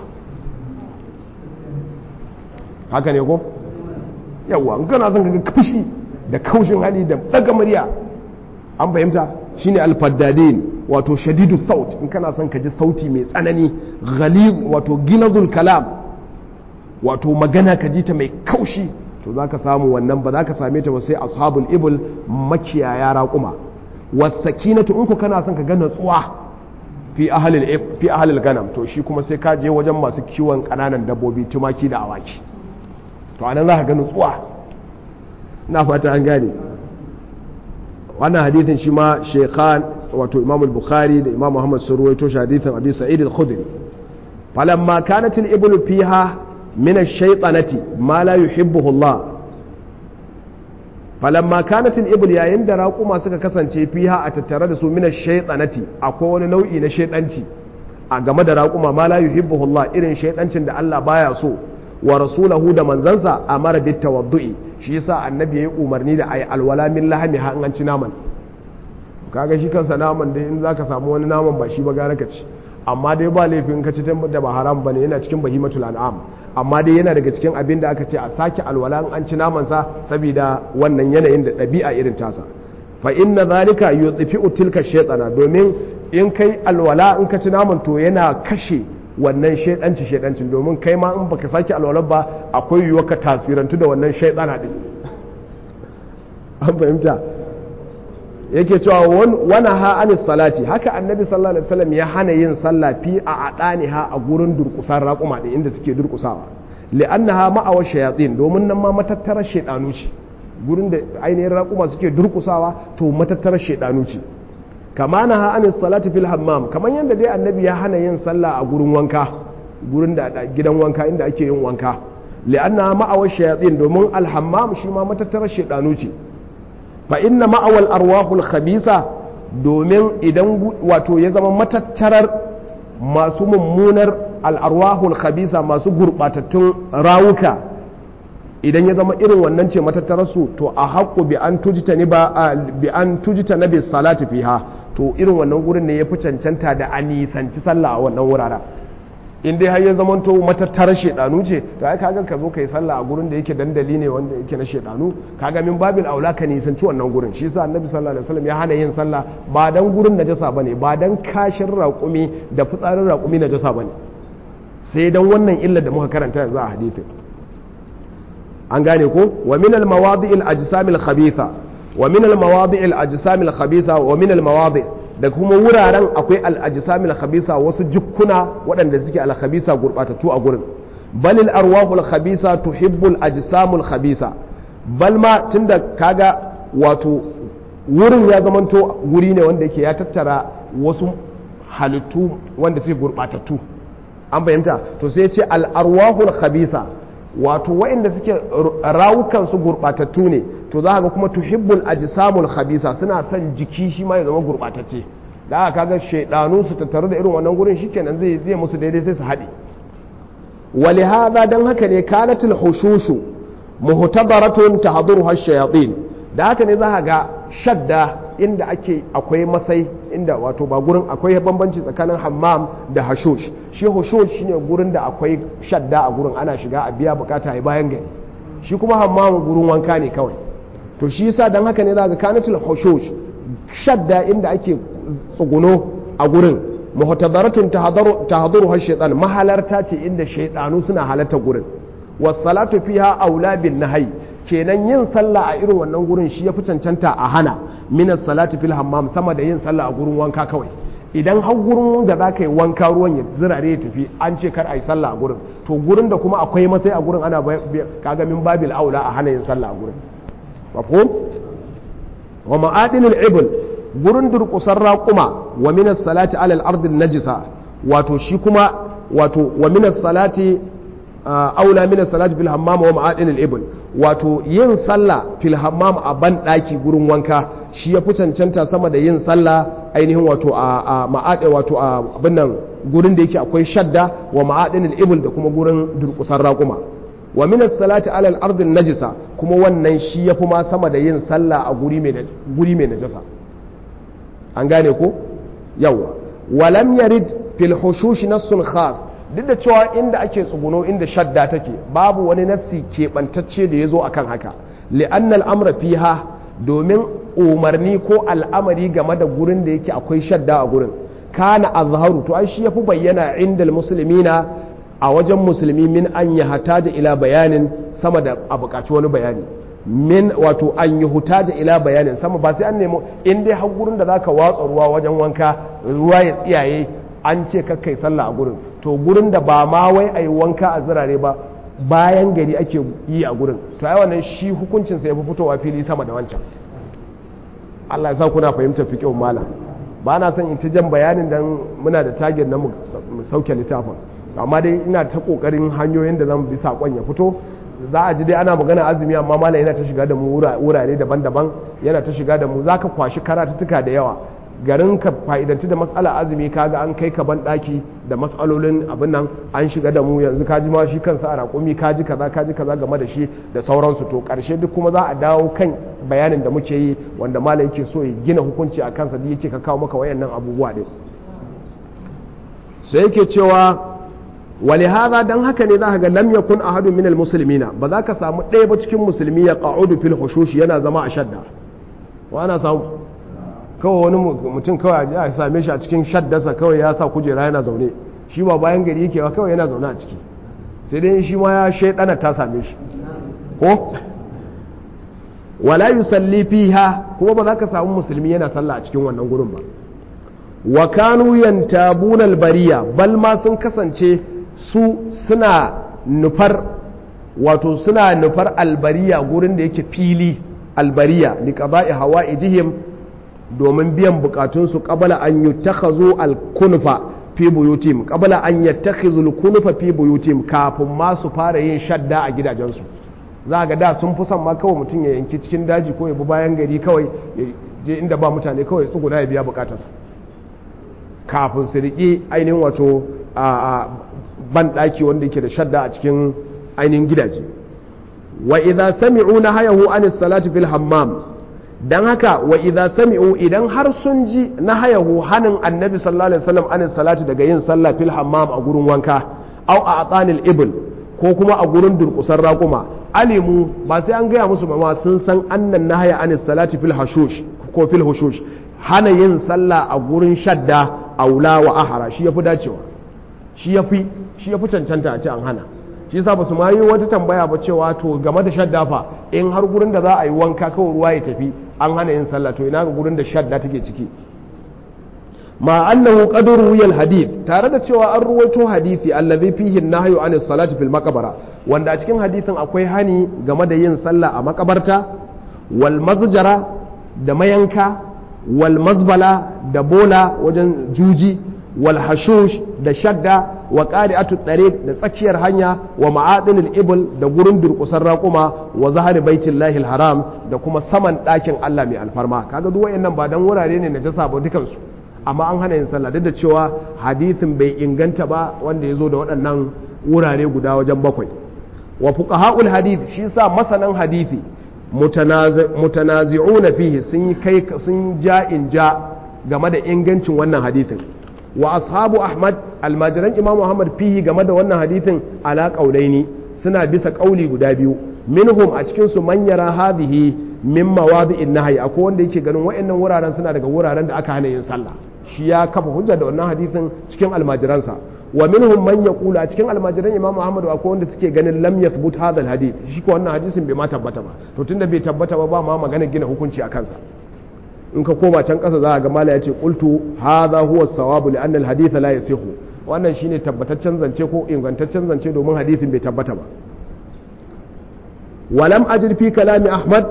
haka ne ko yawa in kana son ka ga fushi da kaushin hali da daga murya an fahimta shine alfaddadin wato shadidu saut in kana son ka ji sauti mai tsanani ghaliz wato gilazul kalam wato magana ka ji ta mai kaushi to zaka samu wannan ba zaka same ta ba sai ashabul ibul makiyaya raquma wasakinatu in ku kana son ka ga natsuwa fi ahlil fi ahlil ganam to shi kuma sai ka je wajen masu kiwon kananan dabbobi tumaki da awaki to anan za ka ga natsuwa ina fata an gane wannan hadithin shi ma shekhan wato imam al-bukhari da imam muhammad sun ruwaito shi hadithin abi sa'id al-khudri falamma kanat al-iblu fiha min ash-shaytanati ma la yuhibbuhu Allah falamma kanat al-ibl yayin da raquma suka kasance fiha a tattare da su min ash-shaytanati akwai wani nau'i na shaydanci a game da raquma ma la yuhibbuhu Allah irin shaydancin da Allah baya so wa rasulahu da manzansa amara bit tawaddu'i shi yasa annabi yayi umarni da ayi alwala min lahami ha an ci naman kaga shi kansa naman dai in zaka samu wani naman ba shi ba gara ka ci amma dai ba laifin ka ci da ba haram bane yana cikin bahimatul an'am amma dai yana daga cikin abin da aka ce a sake alwala in an ci namansa saboda wannan yanayin da ɗabi'a irin tasa fa inna zalika yudfi'u tilka shaytana domin in kai alwala in ka ci naman to yana kashe wannan shaidanci shaidancin domin kai ma in baka sake alwala ba akwai yiwuwa ka tasirantu da wannan shaidana din an fahimta yake cewa wani ha anis salati haka annabi sallallahu alaihi wasallam ya hana yin sallah fi a adani ha a gurin durkusan raƙuma din inda suke durkusawa li'annaha ma'awa shayatin domin nan ma matattarar shaidanu ce gurin da ainihin raƙuma suke durkusawa to matattarar shaidanu ce kama na ha anis salati fil hammam kamar yadda dai annabi ya hana yin sallah a gurin wanka gurin da gidan wanka inda ake yin wanka li'annaha ma'awa shayatin domin alhammam shi ma matattarar shaidanu ce fa inna ma'awal arwahul khabisa domin idan wato ya zama matattarar masu mummunar al'arwahul khabisa masu gurbatattun rawuka idan ya zama irin wannan ce matattararsu to a haƙo bi an tujita ni ba bi an tujita na bis salati fiha to irin wannan gurin ne ya fi cancanta da a nisanci sallah a wannan wuraren in dai har ya zama to matattarar shedanu ce to ai kaga ka zo kai sallah a gurin da yake dandali ne wanda yake na shedanu kaga min babil aula ka nisanci wannan gurin shi yasa annabi sallallahu alaihi wasallam ya hana yin sallah ba dan gurin najasa bane ba dan kashin raƙumi da fitsarin raƙumi najasa bane sai dan wannan illar da muka karanta yanzu a hadithin an gane ko wa min al mawadi' al ajsam al khabitha wa min al mawadi' al ajsam al khabitha wa min al mawadi' da kuma wuraren akwai al ajsam al khabitha wasu jukkuna waɗanda suke al khabitha gurbatattu a gurin bal al arwah al khabitha tuhibbu al ajsam al khabitha bal ma tunda kaga wato wurin ya zamanto wuri ne wanda yake ya tattara wasu halittu wanda suke gurbatattu an fahimta to sai ce al arwahul khabitha wato waɗanda suke rawukansu gurɓatattu ne to za ga kuma tuhibbul ajsamul khabisa suna son jiki shi ma ya zama gurɓatacce da aka kaga shaidanu su tattaru da irin wannan gurin shikenan zai zai musu daidai sai su haɗe wali hadha dan haka ne kanatul hushushu muhtabaratun tahduruha shayatin da haka ne za ga shadda inda ake akwai masai inda wato ba gurin akwai bambanci tsakanin hammam da hashush shi hashush shine gurin da akwai shadda a gurin ana shiga a biya bukata ya bayan gari shi kuma hammam gurin wanka ne kawai to shi yasa dan haka ne zaka kanatul hashush shadda inda ake tsuguno a gurin muhtadaratun tahdaru tahdaru shaytan mahalarta ce inda shaydanu suna halarta gurin was salatu fiha aula bin nahyi kenan yin sallah a irin wannan gurin shi ya fi cancanta a hana minas salati fil hammam sama da yin sallah a gurin wanka kawai idan har gurin da za ka yi wanka ruwan ya zirare ya tafi an ce kar a yi sallah a gurin to gurin da kuma akwai masai a gurin ana kaga min babil aula a hana yin sallah a gurin mafhum wa ma'adinul ibl gurin durkusar raquma wa minas salati ala al-ard najisa wato shi kuma wato wa minas salati aula min salati fil hammam wa ma'adin al-ibn wato yin sallah fil hammam a ban daki gurin wanka shi ya fi cancanta sama da yin sallah ainihin wato a ma'ade wato a abin nan gurin da yake akwai shadda wa ma'adin al-ibn da kuma gurin durkusar raquma wa min salati ala al-ard najisa kuma wannan shi ya fi ma sama da yin sallah a guri mai guri mai najasa an gane ko yawa walam yarid fil hushush nassun khas duk da cewa inda ake tsuguno inda shadda take babu wani nassi keɓantacce da ya zo akan haka li'anna al'amra fiha domin umarni ko al'amari game da gurin da yake akwai shadda a gurin kana azharu to ai shi yafi bayyana inda muslimina a wajen musulmi min an yi hataja ila bayanin sama da a buƙaci wani bayani min wato an yi hutaja ila bayanin sama ba sai an nemo in dai har gurin da zaka watsa ruwa wajen wanka ruwa ya tsiyaye an ce kakkai sallah a gurin to gurin da ba ma wai a yi wanka a zirare ba bayan gari ake yi a gurin to ai wannan shi hukuncinsa ya fi fitowa fili sama da wancan Allah ya sa kuna fahimtar fiƙin malam ba na son in ta jan bayanin dan muna da tagin na mu sauke littafin amma dai ina ta kokarin hanyoyin da zan bi sakon ya fito za a ji dai ana magana azumi amma malam yana ta shiga da mu wurare daban-daban yana ta shiga da mu zaka kwashi karatuttuka da yawa garin ka fa'idanci da matsala azumi kaga an kai ka ban daki da matsalolin abin nan an shiga da mu yanzu kaji ma shi kansa a raƙumi kaji kaza kaji kaza game da shi da sauransu to ƙarshe duk kuma za a dawo kan bayanin da muke yi wanda malam yake so ya gina hukunci a kansa da yake ka kawo maka wayannan abubuwa din sai yake cewa wali haza dan haka ne za ka ga lam yakun ahadun minal muslimina ba za ka samu ɗaya ba cikin musulmi ya qa'udu fil hushush yana zama a shadda wa ana samu kawai wani mutum kawai a same shi a cikin shaddasa kawai ya sa kujera yana zaune shi ba bayan gari yake ba kawai yana zaune a ciki sai dai shi ma ya shaidana ta same shi ko wala yusalli fiha kuma ba za ka samu musulmi yana sallah a cikin wannan gurin ba wa kanu yantabuna albariya bal ma sun kasance su suna nufar wato suna nufar albariya gurin da yake fili albariya li qada'i hawa'ijihim domin biyan bukatunsu qabala an yutakhazu al-kunfa fi buyutim qabala an yattakhizu al-kunfa fi buyutim kafin ma su fara yin shadda a gidajensu za ga da sun fi son ma kawai mutum ya yanki cikin daji ko ya bi bayan gari kawai ya je inda ba mutane kawai tsuguna ya biya bukatarsa kafin su riƙi ainihin wato a ban ɗaki wanda yake da shadda a cikin ainihin gidaje wa idza sami'u nahayahu an salati fil hammam dan haka wa idza sami'u idan har sun ji nahayahu hanin annabi sallallahu alaihi wasallam an salati daga yin sallah fil hammam a gurin wanka au a atsanil ibl ko kuma a gurin durkusar raƙuma alimu ba sai an gaya musu ma sun san annan nahaya an salati fil hashush ko fil hushush hana yin sallah a gurin shadda aula wa ahara shi yafi dacewa shi yafi shi yafi cancanta a ce an hana shi yasa ba su ma yi wata tambaya ba cewa to game da shadda fa in har gurin da za a yi wanka kawai ruwa ya tafi an hana yin sallah to ina ga gurin da shadda take ciki ma annahu qad ruwiya hadith tare da cewa an ruwaito hadisi allazi fihi an-nahyu an salati fil maqbara wanda a cikin hadisin akwai hani game da yin sallah a makabarta wal mazjara da mayanka wal mazbala da bola wajen juji wal hashush da shadda wa qari'atu tariq da tsakiyar hanya wa ma'adinil ibl da gurin durkusar raƙuma wa zahari baitillahi haram da kuma saman ɗakin Allah mai alfarma kaga duk wayannan ba dan wurare ne na jasa ba dukansu amma an hana yin sallah duk da cewa hadithin bai inganta ba wanda ya zo da waɗannan wurare guda wajen bakwai wa fuqaha'ul hadith shi sa masanan hadithi mutanazi'una fihi sun kai sun ja in ja game da ingancin wannan hadithin wa ashabu ahmad almajiran imam muhammad fihi game da wannan hadithin ala qaulaini suna bisa kauli guda biyu minhum a cikin su man yara hadhihi min mawadi'in nahyi akwai wanda yake ganin wayannan wuraren suna daga wuraren da aka hana yin sallah shi ya kafa hujja da wannan hadithin cikin almajiransa wa minhum man yaqulu a cikin almajiran imam Muhammad akwai wanda suke ganin lam yathbut hadha alhadith shi ko wannan hadisin bai ma tabbata ba to tunda bai tabbata ba ba ma magana gina hukunci a kansa in ka koma can kasa za ga mala yace qultu hadha huwa as-sawab li anna alhadith la yasihu wannan shine tabbataccen zance ko ingantaccen zance domin hadisin bai tabbata ba walam ajid fi kalami ahmad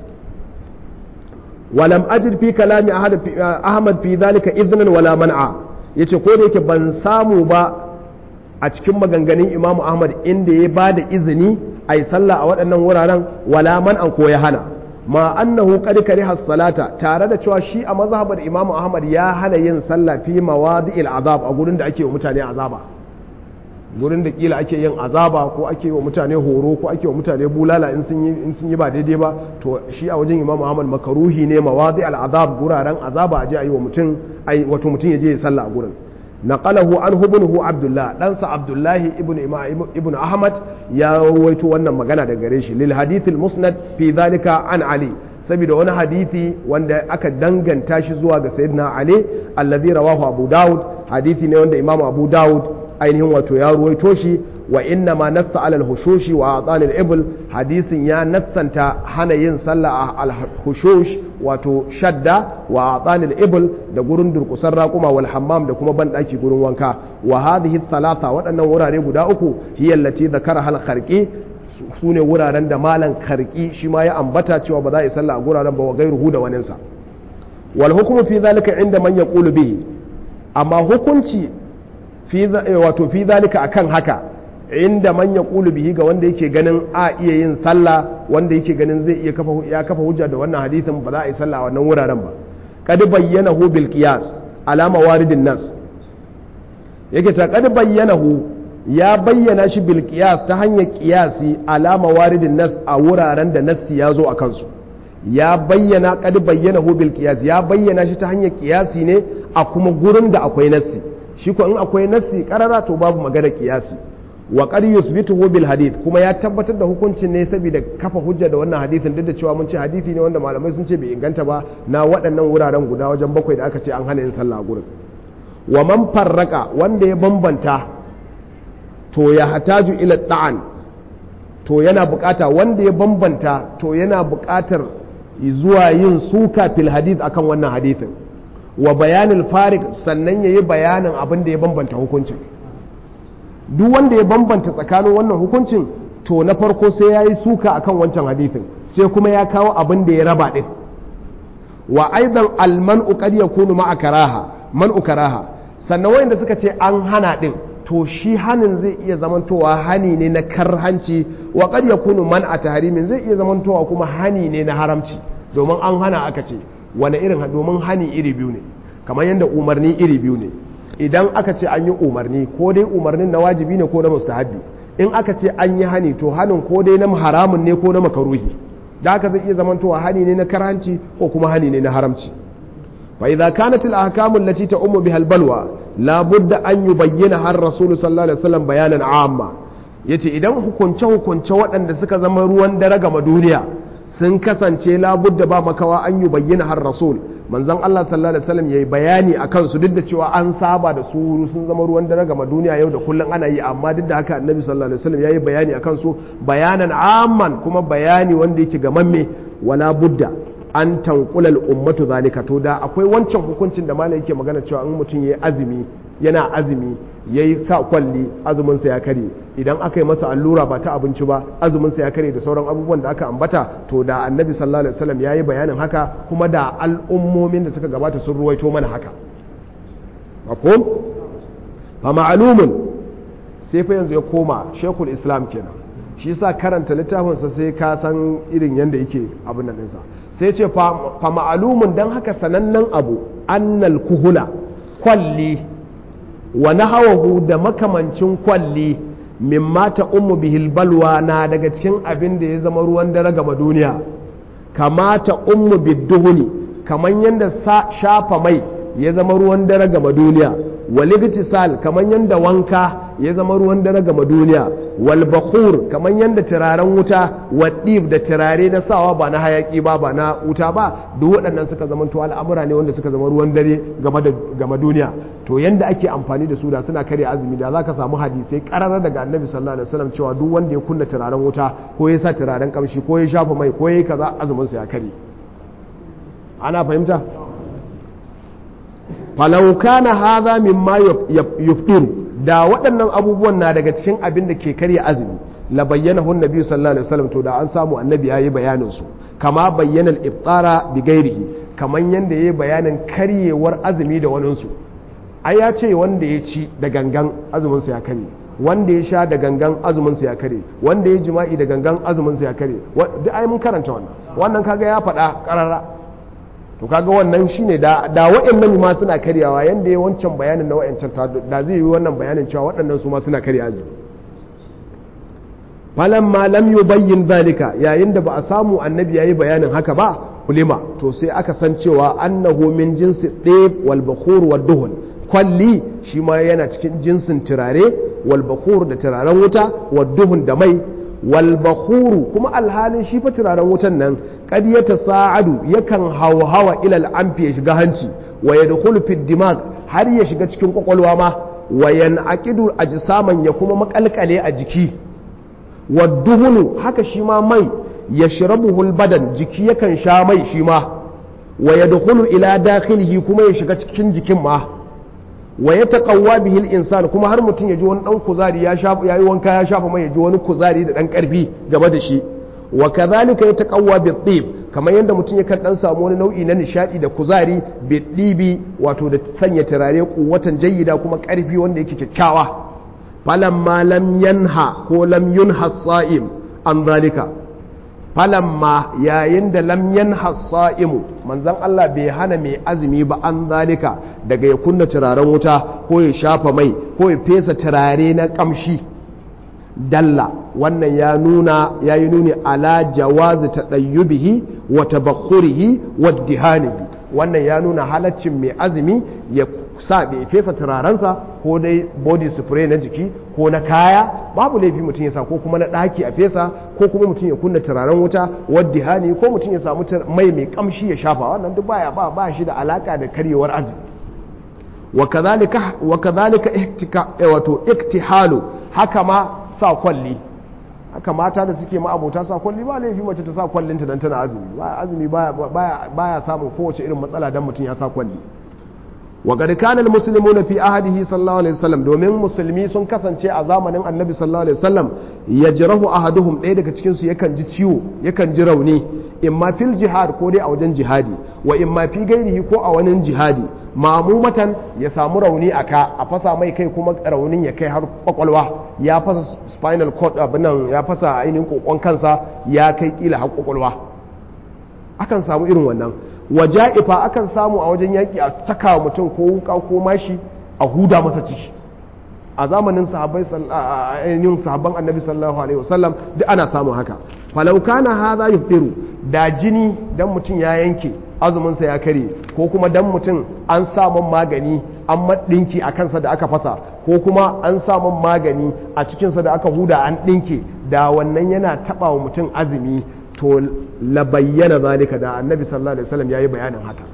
ولم أجد في كلام أحمد في ذلك إذنا ولا منع yace ko da yake ban samu ba a cikin maganganun imamu ahmad inda ya ba da izini a yi sallah a waɗannan wuraren wala man an ko ya hana ma annahu qad kariha salata tare da cewa shi a mazhabar imamu ahmad ya hana yin sallah fi mawadi'il azab a gurin da ake wa mutane azaba gurin da kila ake yin azaba ko ake wa mutane horo ko ake wa mutane bulala in sun yi in sun yi ba daidai ba to shi a wajen Imam Ahmad makaruhi ne mawadi al-azab guraren azaba aje ayi wa mutum ai wato mutum ya je ya sallah a gurin naqalahu an ibnuhu Abdullah dan sa Abdullahi ibn ibn Ahmad ya rawaito wannan magana daga gare shi lil hadith al-musnad fi dhalika an Ali saboda wani hadithi wanda aka danganta shi zuwa ga sayyidina Ali alladhi rawahu Abu Dawud hadithi ne wanda Imam Abu Dawud ainihin wato ya ruwaito shi wa inna ma nassa alal hushushi wa atanil ibl hadisin ya nassanta hana yin sallah al hushush wato shadda wa atanil ibl da gurin durkusar raƙuma wal hammam da kuma banɗaki gurin wanka wa hadhihi thalatha waɗannan wurare guda uku hiya allati zakara hal kharqi su ne wuraren da malan karki shi ma ya ambata cewa ba za a yi sallah a guraren ba wa gairuhu da waninsa wal hukmu fi zalika inda man yaqulu bihi amma hukunci wato fi zalika akan haka inda man yaqulu bihi ga wanda yake ganin a iya yin sallah wanda yake ganin zai iya kafa ya kafa hujja da wannan hadisin ba za a yi sallah a wannan wuraren ba kad bayyanahu bil qiyas alama waridin nas yake ta kad bayyanahu ya bayyana shi bil qiyas ta hanyar qiyasi alama waridin nas a wuraren da nassi ya zo a kansu ya bayyana kad bayyanahu bil qiyas ya bayyana shi ta hanyar qiyasi ne a kuma gurin da akwai nassi shi ko in akwai nassi karara to babu magana kiyasi wa qad yuthbituhu bil hadith kuma ya tabbatar da hukuncin ne saboda kafa hujja da wannan hadithin duk da cewa mun ce hadisi ne wanda malamai sun ce bai inganta ba na waɗannan wuraren guda wajen bakwai da aka ce an hana yin sallah a gurin wa man farraka wanda ya bambanta to ya hataju ila ta'an to yana bukata wanda ya bambanta to yana bukatar zuwa yin suka fil hadith akan wannan hadithin wa bayanin farik sannan yayi bayanin abin da ya bambanta hukuncin duk wanda ya bambanta tsakanin wannan hukuncin to na farko sai ya yi suka akan wancan hadithin sai kuma ya kawo abin da ya raba din wa aidan alman'u qad yakunu ma'a karaha man'u karaha sannan wanda suka ce an hana din to shi hanin zai iya zamantowa hani ne na karhanci wa qad yakunu man'a tahrimin zai iya zamantowa kuma hani ne na haramci domin an hana aka ce wani irin domin hani iri biyu ne kamar yadda umarni iri biyu ne idan aka ce an yi umarni ko dai umarnin na wajibi ne ko na mustahabbi in aka ce an yi hani to hanin ko dai na haramun ne ko na makaruhi da haka zai iya zamantowa hani ne na karhanci ko kuma hani ne na haramci fa idza kanat al ahkamu allati ta'ummu biha al balwa la budda an yubayyana har rasul sallallahu alaihi wasallam bayanan amma yace idan hukunce hukunce waɗanda suka zama ruwan dare ga duniya sun kasance la budda ba makawa an yubayyana har rasul manzon Allah sallallahu alaihi wasallam yayi bayani akan su duk da cewa an saba da su sun zama ruwan dare ga duniya yau da kullun ana yi amma duk da haka annabi sallallahu alaihi wasallam yayi bayani akan su bayanan amman kuma bayani wanda yake gamamme wala budda an tanqula al ummatu zalika to da akwai wancan hukuncin da malai yake magana cewa in mutum yayi azumi yana azumi yayi sa kwalli azumin sa ya kare idan aka yi masa allura ba ta abinci ba azumin sa ya kare da sauran abubuwan da aka ambata to da annabi sallallahu alaihi wasallam yayi bayanin haka kuma da al'ummomin da suka gabata sun ruwaito mana haka mafhum fa ma'lumun sai fa yanzu ya koma shekul islam kenan shi yasa karanta littafin sa sai ka san irin yanda yake abin nan sa sai ce fa ma'lumun dan haka sanannen abu annal kuhula kwalli wa nahawahu da makamancin kwalli mimma ta ummu bihil balwa na daga cikin abin da ya zama ruwan dare gama duniya kamata ummu bidduhuni kaman yanda shafa mai ya zama ruwan dare gama duniya waligtisal kaman yanda wanka ya zama ruwan dare gama duniya wal bakhur kaman yanda turaren wuta wadib da turare na sawa ba na hayaki ba ba na wuta ba duk waɗannan suka zama to al'amura ne wanda suka zama ruwan dare game da game duniya to yanda ake amfani da su da suna karya azumi da zaka samu hadisai karara daga annabi sallallahu alaihi wasallam cewa duk wanda ya kunna turaren wuta ko ya sa turaren kamshi ko ya shafa mai ko ya yi kaza azumin sa ya kare ana fahimta falau kana hadha mimma yuftiru da waɗannan abubuwan na daga cikin abin da ke karya azumi la bayyana hun nabi sallallahu alaihi wasallam to da an samu annabi yayi bayanin su kama bayyana al-iftara bi ghairihi kaman yanda yayi bayanin karyewar azumi da wani su ai ya ce wanda ya ci da gangan azumin sa ya kare wanda ya sha da gangan azumin sa ya kare wanda ya jima'i da gangan azumin sa ya kare duk ai mun karanta wannan wannan kaga ya faɗa karara to kaga wannan shine da da waɗannan ma suna karyawa yanda ya wancan bayanin na wayancan da zai yi wannan bayanin cewa waɗannan su ma suna karya azumi falan ma lam yubayyin zalika yayin da ba a samu annabi yayi bayanin haka ba ulima to sai aka san cewa annahu min jinsi ɗeb wal bakhur wad duhun kwalli shi ma yana cikin jinsin turare wal bakhur da turaren wuta wad duhun da mai wal bakhuru kuma alhalin shi fa turaren wutan nan kad ya tasa'adu yakan hauhawa ilal amfi ya shiga hanci wa yadkhulu fi dimag har ya shiga cikin kwakwalwa ma wa yanqidu ajsaman ya kuma makalkale a jiki wa duhunu haka shi ma mai yashrabuhu badan jiki yakan sha mai shi ma wa yadkhulu ila dakhilihi kuma ya shiga cikin jikin ma wa ya taƙawa bihil insan kuma har mutum ya ji wani ɗan kuzari ya yi wanka ya shafa mai ya ji wani kuzari da ɗan ƙarfi gaba da shi wa kazalika ya taƙawa bi tsib kamar yadda mutum ya kan ɗan samu wani nau'i na nishaɗi da kuzari bi ɗibi wato da sanya turare kuwatan jayyida kuma ƙarfi wanda yake kyakkyawa falamma lam yanha ko lam yunha sa'im an zalika falamma yayin da lam yanha sa'imu manzon Allah bai hana mai azumi ba an zalika daga ya kunna turaren wuta ko ya shafa mai ko ya fesa turare na kamshi dalla wannan ya nuna ya yi nuni ala jawazi tadayyubihi wa tabakhurihi wa dihanihi wannan ya nuna halaccin mai azumi ya sa bai fesa turarensa ko dai body spray na jiki ko na kaya babu laifi mutum ya sa ko kuma na ɗaki a fesa ko kuma mutum ya kunna turaren wuta wadda hani ko mutum ya samu mai mai kamshi ya shafa wannan duk baya ba ba shi da alaka da karyewar azumi wa kadhalika wa kadhalika ihtika wato iktihalu haka ma sa kwalli haka mata da suke ma'abota sa kwalli ba laifi mace ta sa kwallinta dan tana azumi ba azumi baya baya samun kowace irin matsala dan mutum ya sa kwalli wa qad kana almuslimuna fi ahadihi sallallahu alaihi wasallam domin musulmi sun kasance a zamanin annabi sallallahu alaihi wasallam yajrahu ahaduhum ɗaya daga cikin su yakan ji ciwo yakan ji rauni imma fil jihad ko dai a wajen jihadi wa imma fi gairihi ko a wani jihadi mamumatan ya samu rauni a ka a fasa mai kai kuma raunin ya kai har kwakwalwa ya fasa spinal cord abinan ya fasa ainihin kokon kansa ya kai kila har kwakwalwa akan samu irin wannan waja'ifa akan samu a wajen yaƙi a saka mutum ko wuka ko mashi a huda masa ciki a zamanin sahabbai ainihin sahabban annabi sallallahu alaihi wasallam duk ana samun haka falau kana hadha yufiru da jini dan mutum ya yanke azuminsa ya kare ko kuma dan mutum an samun magani an maɗinki a kansa da aka fasa ko kuma an samun magani a cikinsa da aka huda an ɗinke da wannan yana taɓa wa mutum azumi to la bayyana zalika da annabi sallallahu alaihi wasallam yayi bayanin haka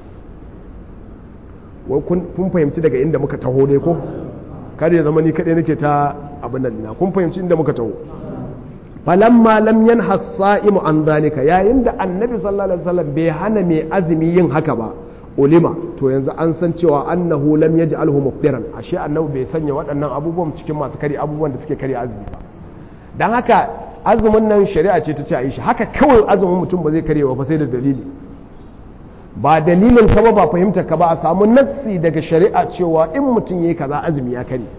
kun fahimci daga inda muka taho dai ko kada ya zama ni kadai nake ta abin nan na kun fahimci inda muka taho falamma lam yanha as-sa'imu an zalika yayin da annabi sallallahu alaihi wasallam bai hana mai azumi yin haka ba ulima to yanzu an san cewa annahu lam yaj'alhu muftiran ashe annabi bai sanya waɗannan abubuwan cikin masu kare abubuwan da suke kare azumi ba dan haka azumin nan shari'a ce ta ce a yi shi haka kawai azumin mutum ba zai kare ba sai da dalili ba dalilin ka ba ba fahimtar ka ba a samu nassi daga shari'a cewa in mutum yayi kaza azumi ya kare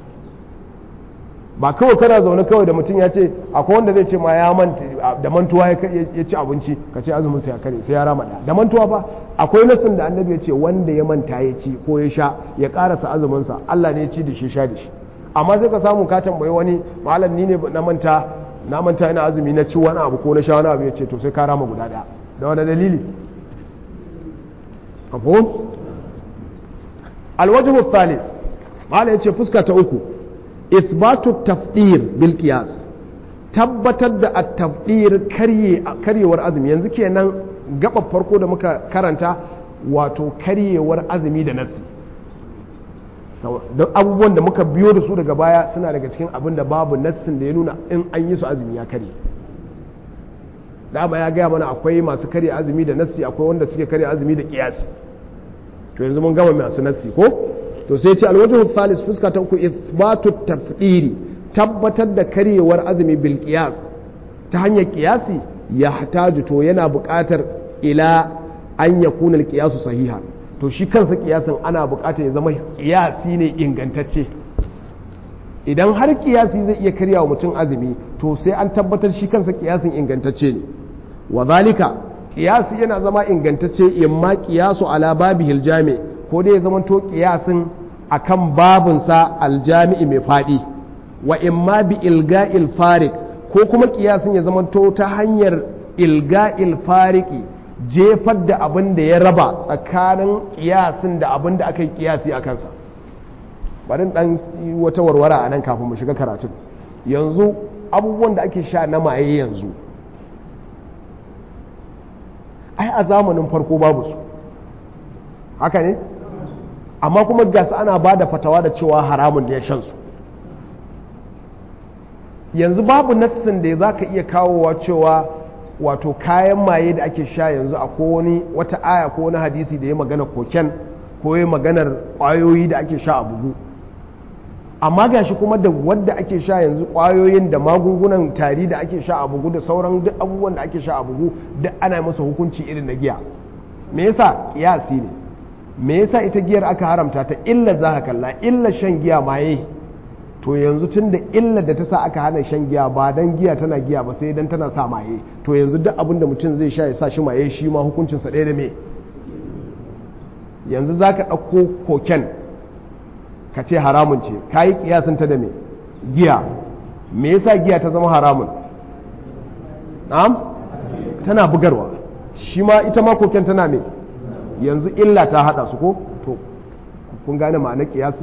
ba kawai kana zaune kawai da mutum ya ce akwai wanda zai ce ma ya manta da mantuwa ya ci abinci ka ce azumin sai ya kare sai ya rama da da mantuwa ba akwai nasin da annabi ya ce wanda ya manta ya ci ko ya sha ya karasa azumin sa Allah ne ya ci da shi sha da shi amma sai ka samu ka tambayi wani malam ni ne na manta na manta ina azumi na ci wani abu ko na sha wani abu ya ce to sai ka rama guda daya da wani dalili mafhum alwajhu thalis malam ya ce fuska ta uku isbatu tafdir bil qiyas tabbatar da at-tafdir karyewar azumi yanzu kenan gaba farko da muka karanta wato karyewar azumi da nasi don abubuwan da muka biyo da su daga baya suna daga cikin abin da babu nassin da ya nuna in an yi su azumi ya karye dama ya gaya mana akwai masu karya azumi da nassi akwai wanda suke karya azumi da kiyasi to yanzu mun gama masu nassi ko to sai ce alwajhu thalis fuska ta uku ithbatu tafdiri tabbatar da karyewar azumi bil qiyas ta hanyar qiyasi ya hataju to yana buƙatar ila an yakuna al qiyasu sahiha to shi kansa kiyasin ana buƙatar ya zama kiyasi ne ingantacce idan har kiyasi zai iya karyawa mutum azumi to sai an tabbatar shi kansa kiyasin ingantacce ne wa zalika kiyasi yana zama ingantacce imma kiyasu ala babihil jami' ko dai ya zama to kiyasin akan babinsa aljami'i mai faɗi wa imma bi ilga'il farik ko kuma kiyasin ya zama to ta hanyar ilga'il fariki jefar da abin da ya raba tsakanin kiyasin da abin da aka yi kiyasi a kansa bari dan wata warwara a nan kafin mu shiga karatun yanzu abubuwan da ake sha na maye yanzu ai a zamanin farko babu su haka ne amma kuma gasa ana ba da fatawa da cewa haramun da ya shan su yanzu babu nassin da za ka iya kawowa cewa wato kayan maye da ake sha yanzu a wani wata aya ko wani hadisi da ya magana koken ko ya maganar kwayoyi da ake sha a bugu amma gashi kuma da wadda ake sha yanzu kwayoyin da magungunan tari da ake sha a bugu da sauran duk abubuwan da ake sha a bugu duk ana masa hukunci irin na giya me yasa kiyasi ne me yasa ita giyar aka haramta ta illa za ka kalla illa shan giya maye to yanzu tun da illa da ta sa aka hana shan giya ba dan giya tana giya ba sai dan tana sa maye to yanzu duk abin da mutum zai sha ya sa shi maye shi ma hukuncinsa ɗaya da me yanzu za ka ɗauko koken ka ce haramun ce ka yi ta da me giya me yasa giya ta zama haramun na'am tana bugarwa shi ma ita ma koken tana me yanzu illa ta haɗa su ko to kun gane ma'anar kiyasi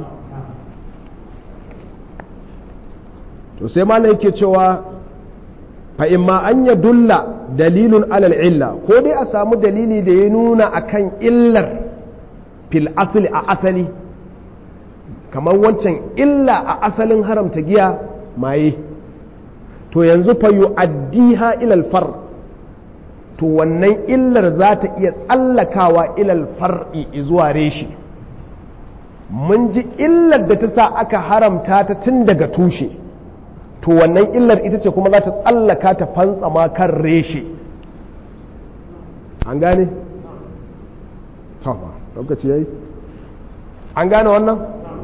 to sai malam yake cewa fa imma an ya dulla dalilun alal illa ko dai a samu dalili da ya nuna akan illar fil asali a asali kamar wancan illa a asalin haramta giya maye to yanzu fa yu'addiha ilal far to wannan illar za ta iya tsallakawa ilal far'i zuwa reshi mun ji illar da ta sa aka haramta ta tun daga tushe to wannan illar ita ce kuma za ta tsallaka ta fantsama kan reshe an gane? tawa lokaci yayi an gane wannan?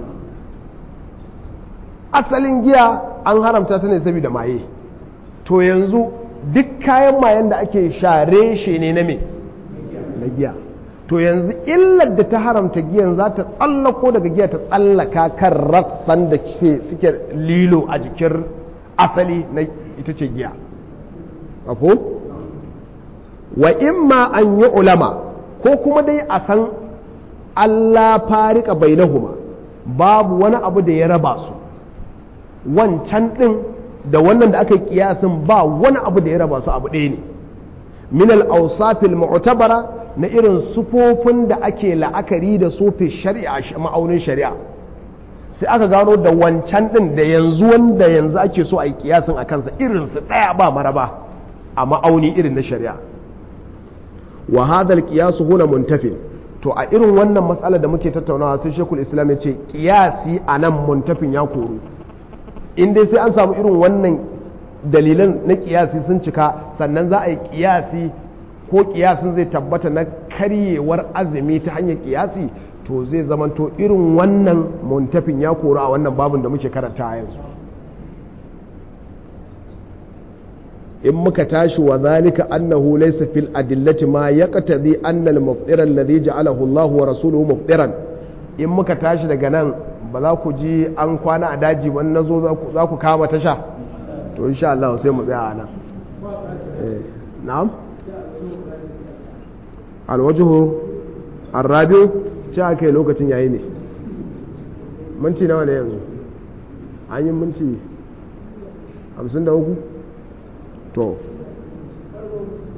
asalin giya an haramta ta ne saboda maye to yanzu duk kayan mayen da ake sha reshe ne na me na giya to yanzu illar da ta haramta giyan za ta tsallako daga giya ta tsallaka kan rassan da suke lilo a jikin asali na ita ce giya ko wa imma an yi ulama ko kuma dai a san Allah farika bainahuma babu wani abu da ya raba su wancan din da wannan da aka yi kiyasin ba wani abu da ya raba su abu ɗaya ne min al-awsafil mu'tabara na irin sufofin da ake la'akari da su fi shari'a ma'aunin shari'a sai aka gano da wancan din da yanzu wanda yanzu ake so a yi kiyasin a kansa irinsu ɗaya ba maraba a ma'auni irin na shari'a wa hadal kiyasu huna muntafi to a irin wannan matsala da muke tattaunawa sai shekul islam ya ce kiyasi a nan muntafin ya koru in dai sai an samu irin wannan dalilan na kiyasi sun cika sannan za a yi kiyasi ko kiyasin zai tabbata na karyewar azumi ta hanyar kiyasi to zai zamanto irin wannan muntafin ya kori a wannan babin da muke karanta a yanzu in muka tashi wa zalika annahu laysa fil adillati ma yaqtadi anna al mufṭira alladhi ja'alahu Allah wa rasuluhu mufṭiran in muka tashi daga nan ba za ku ji an kwana a daji wani nazo za ku kama tasha to insha Allah sai mu tsaya a nan na'am alwajhu arrabiu ce aka yi lokacin yayi ne minti nawa ne yanzu an yi minti 53 to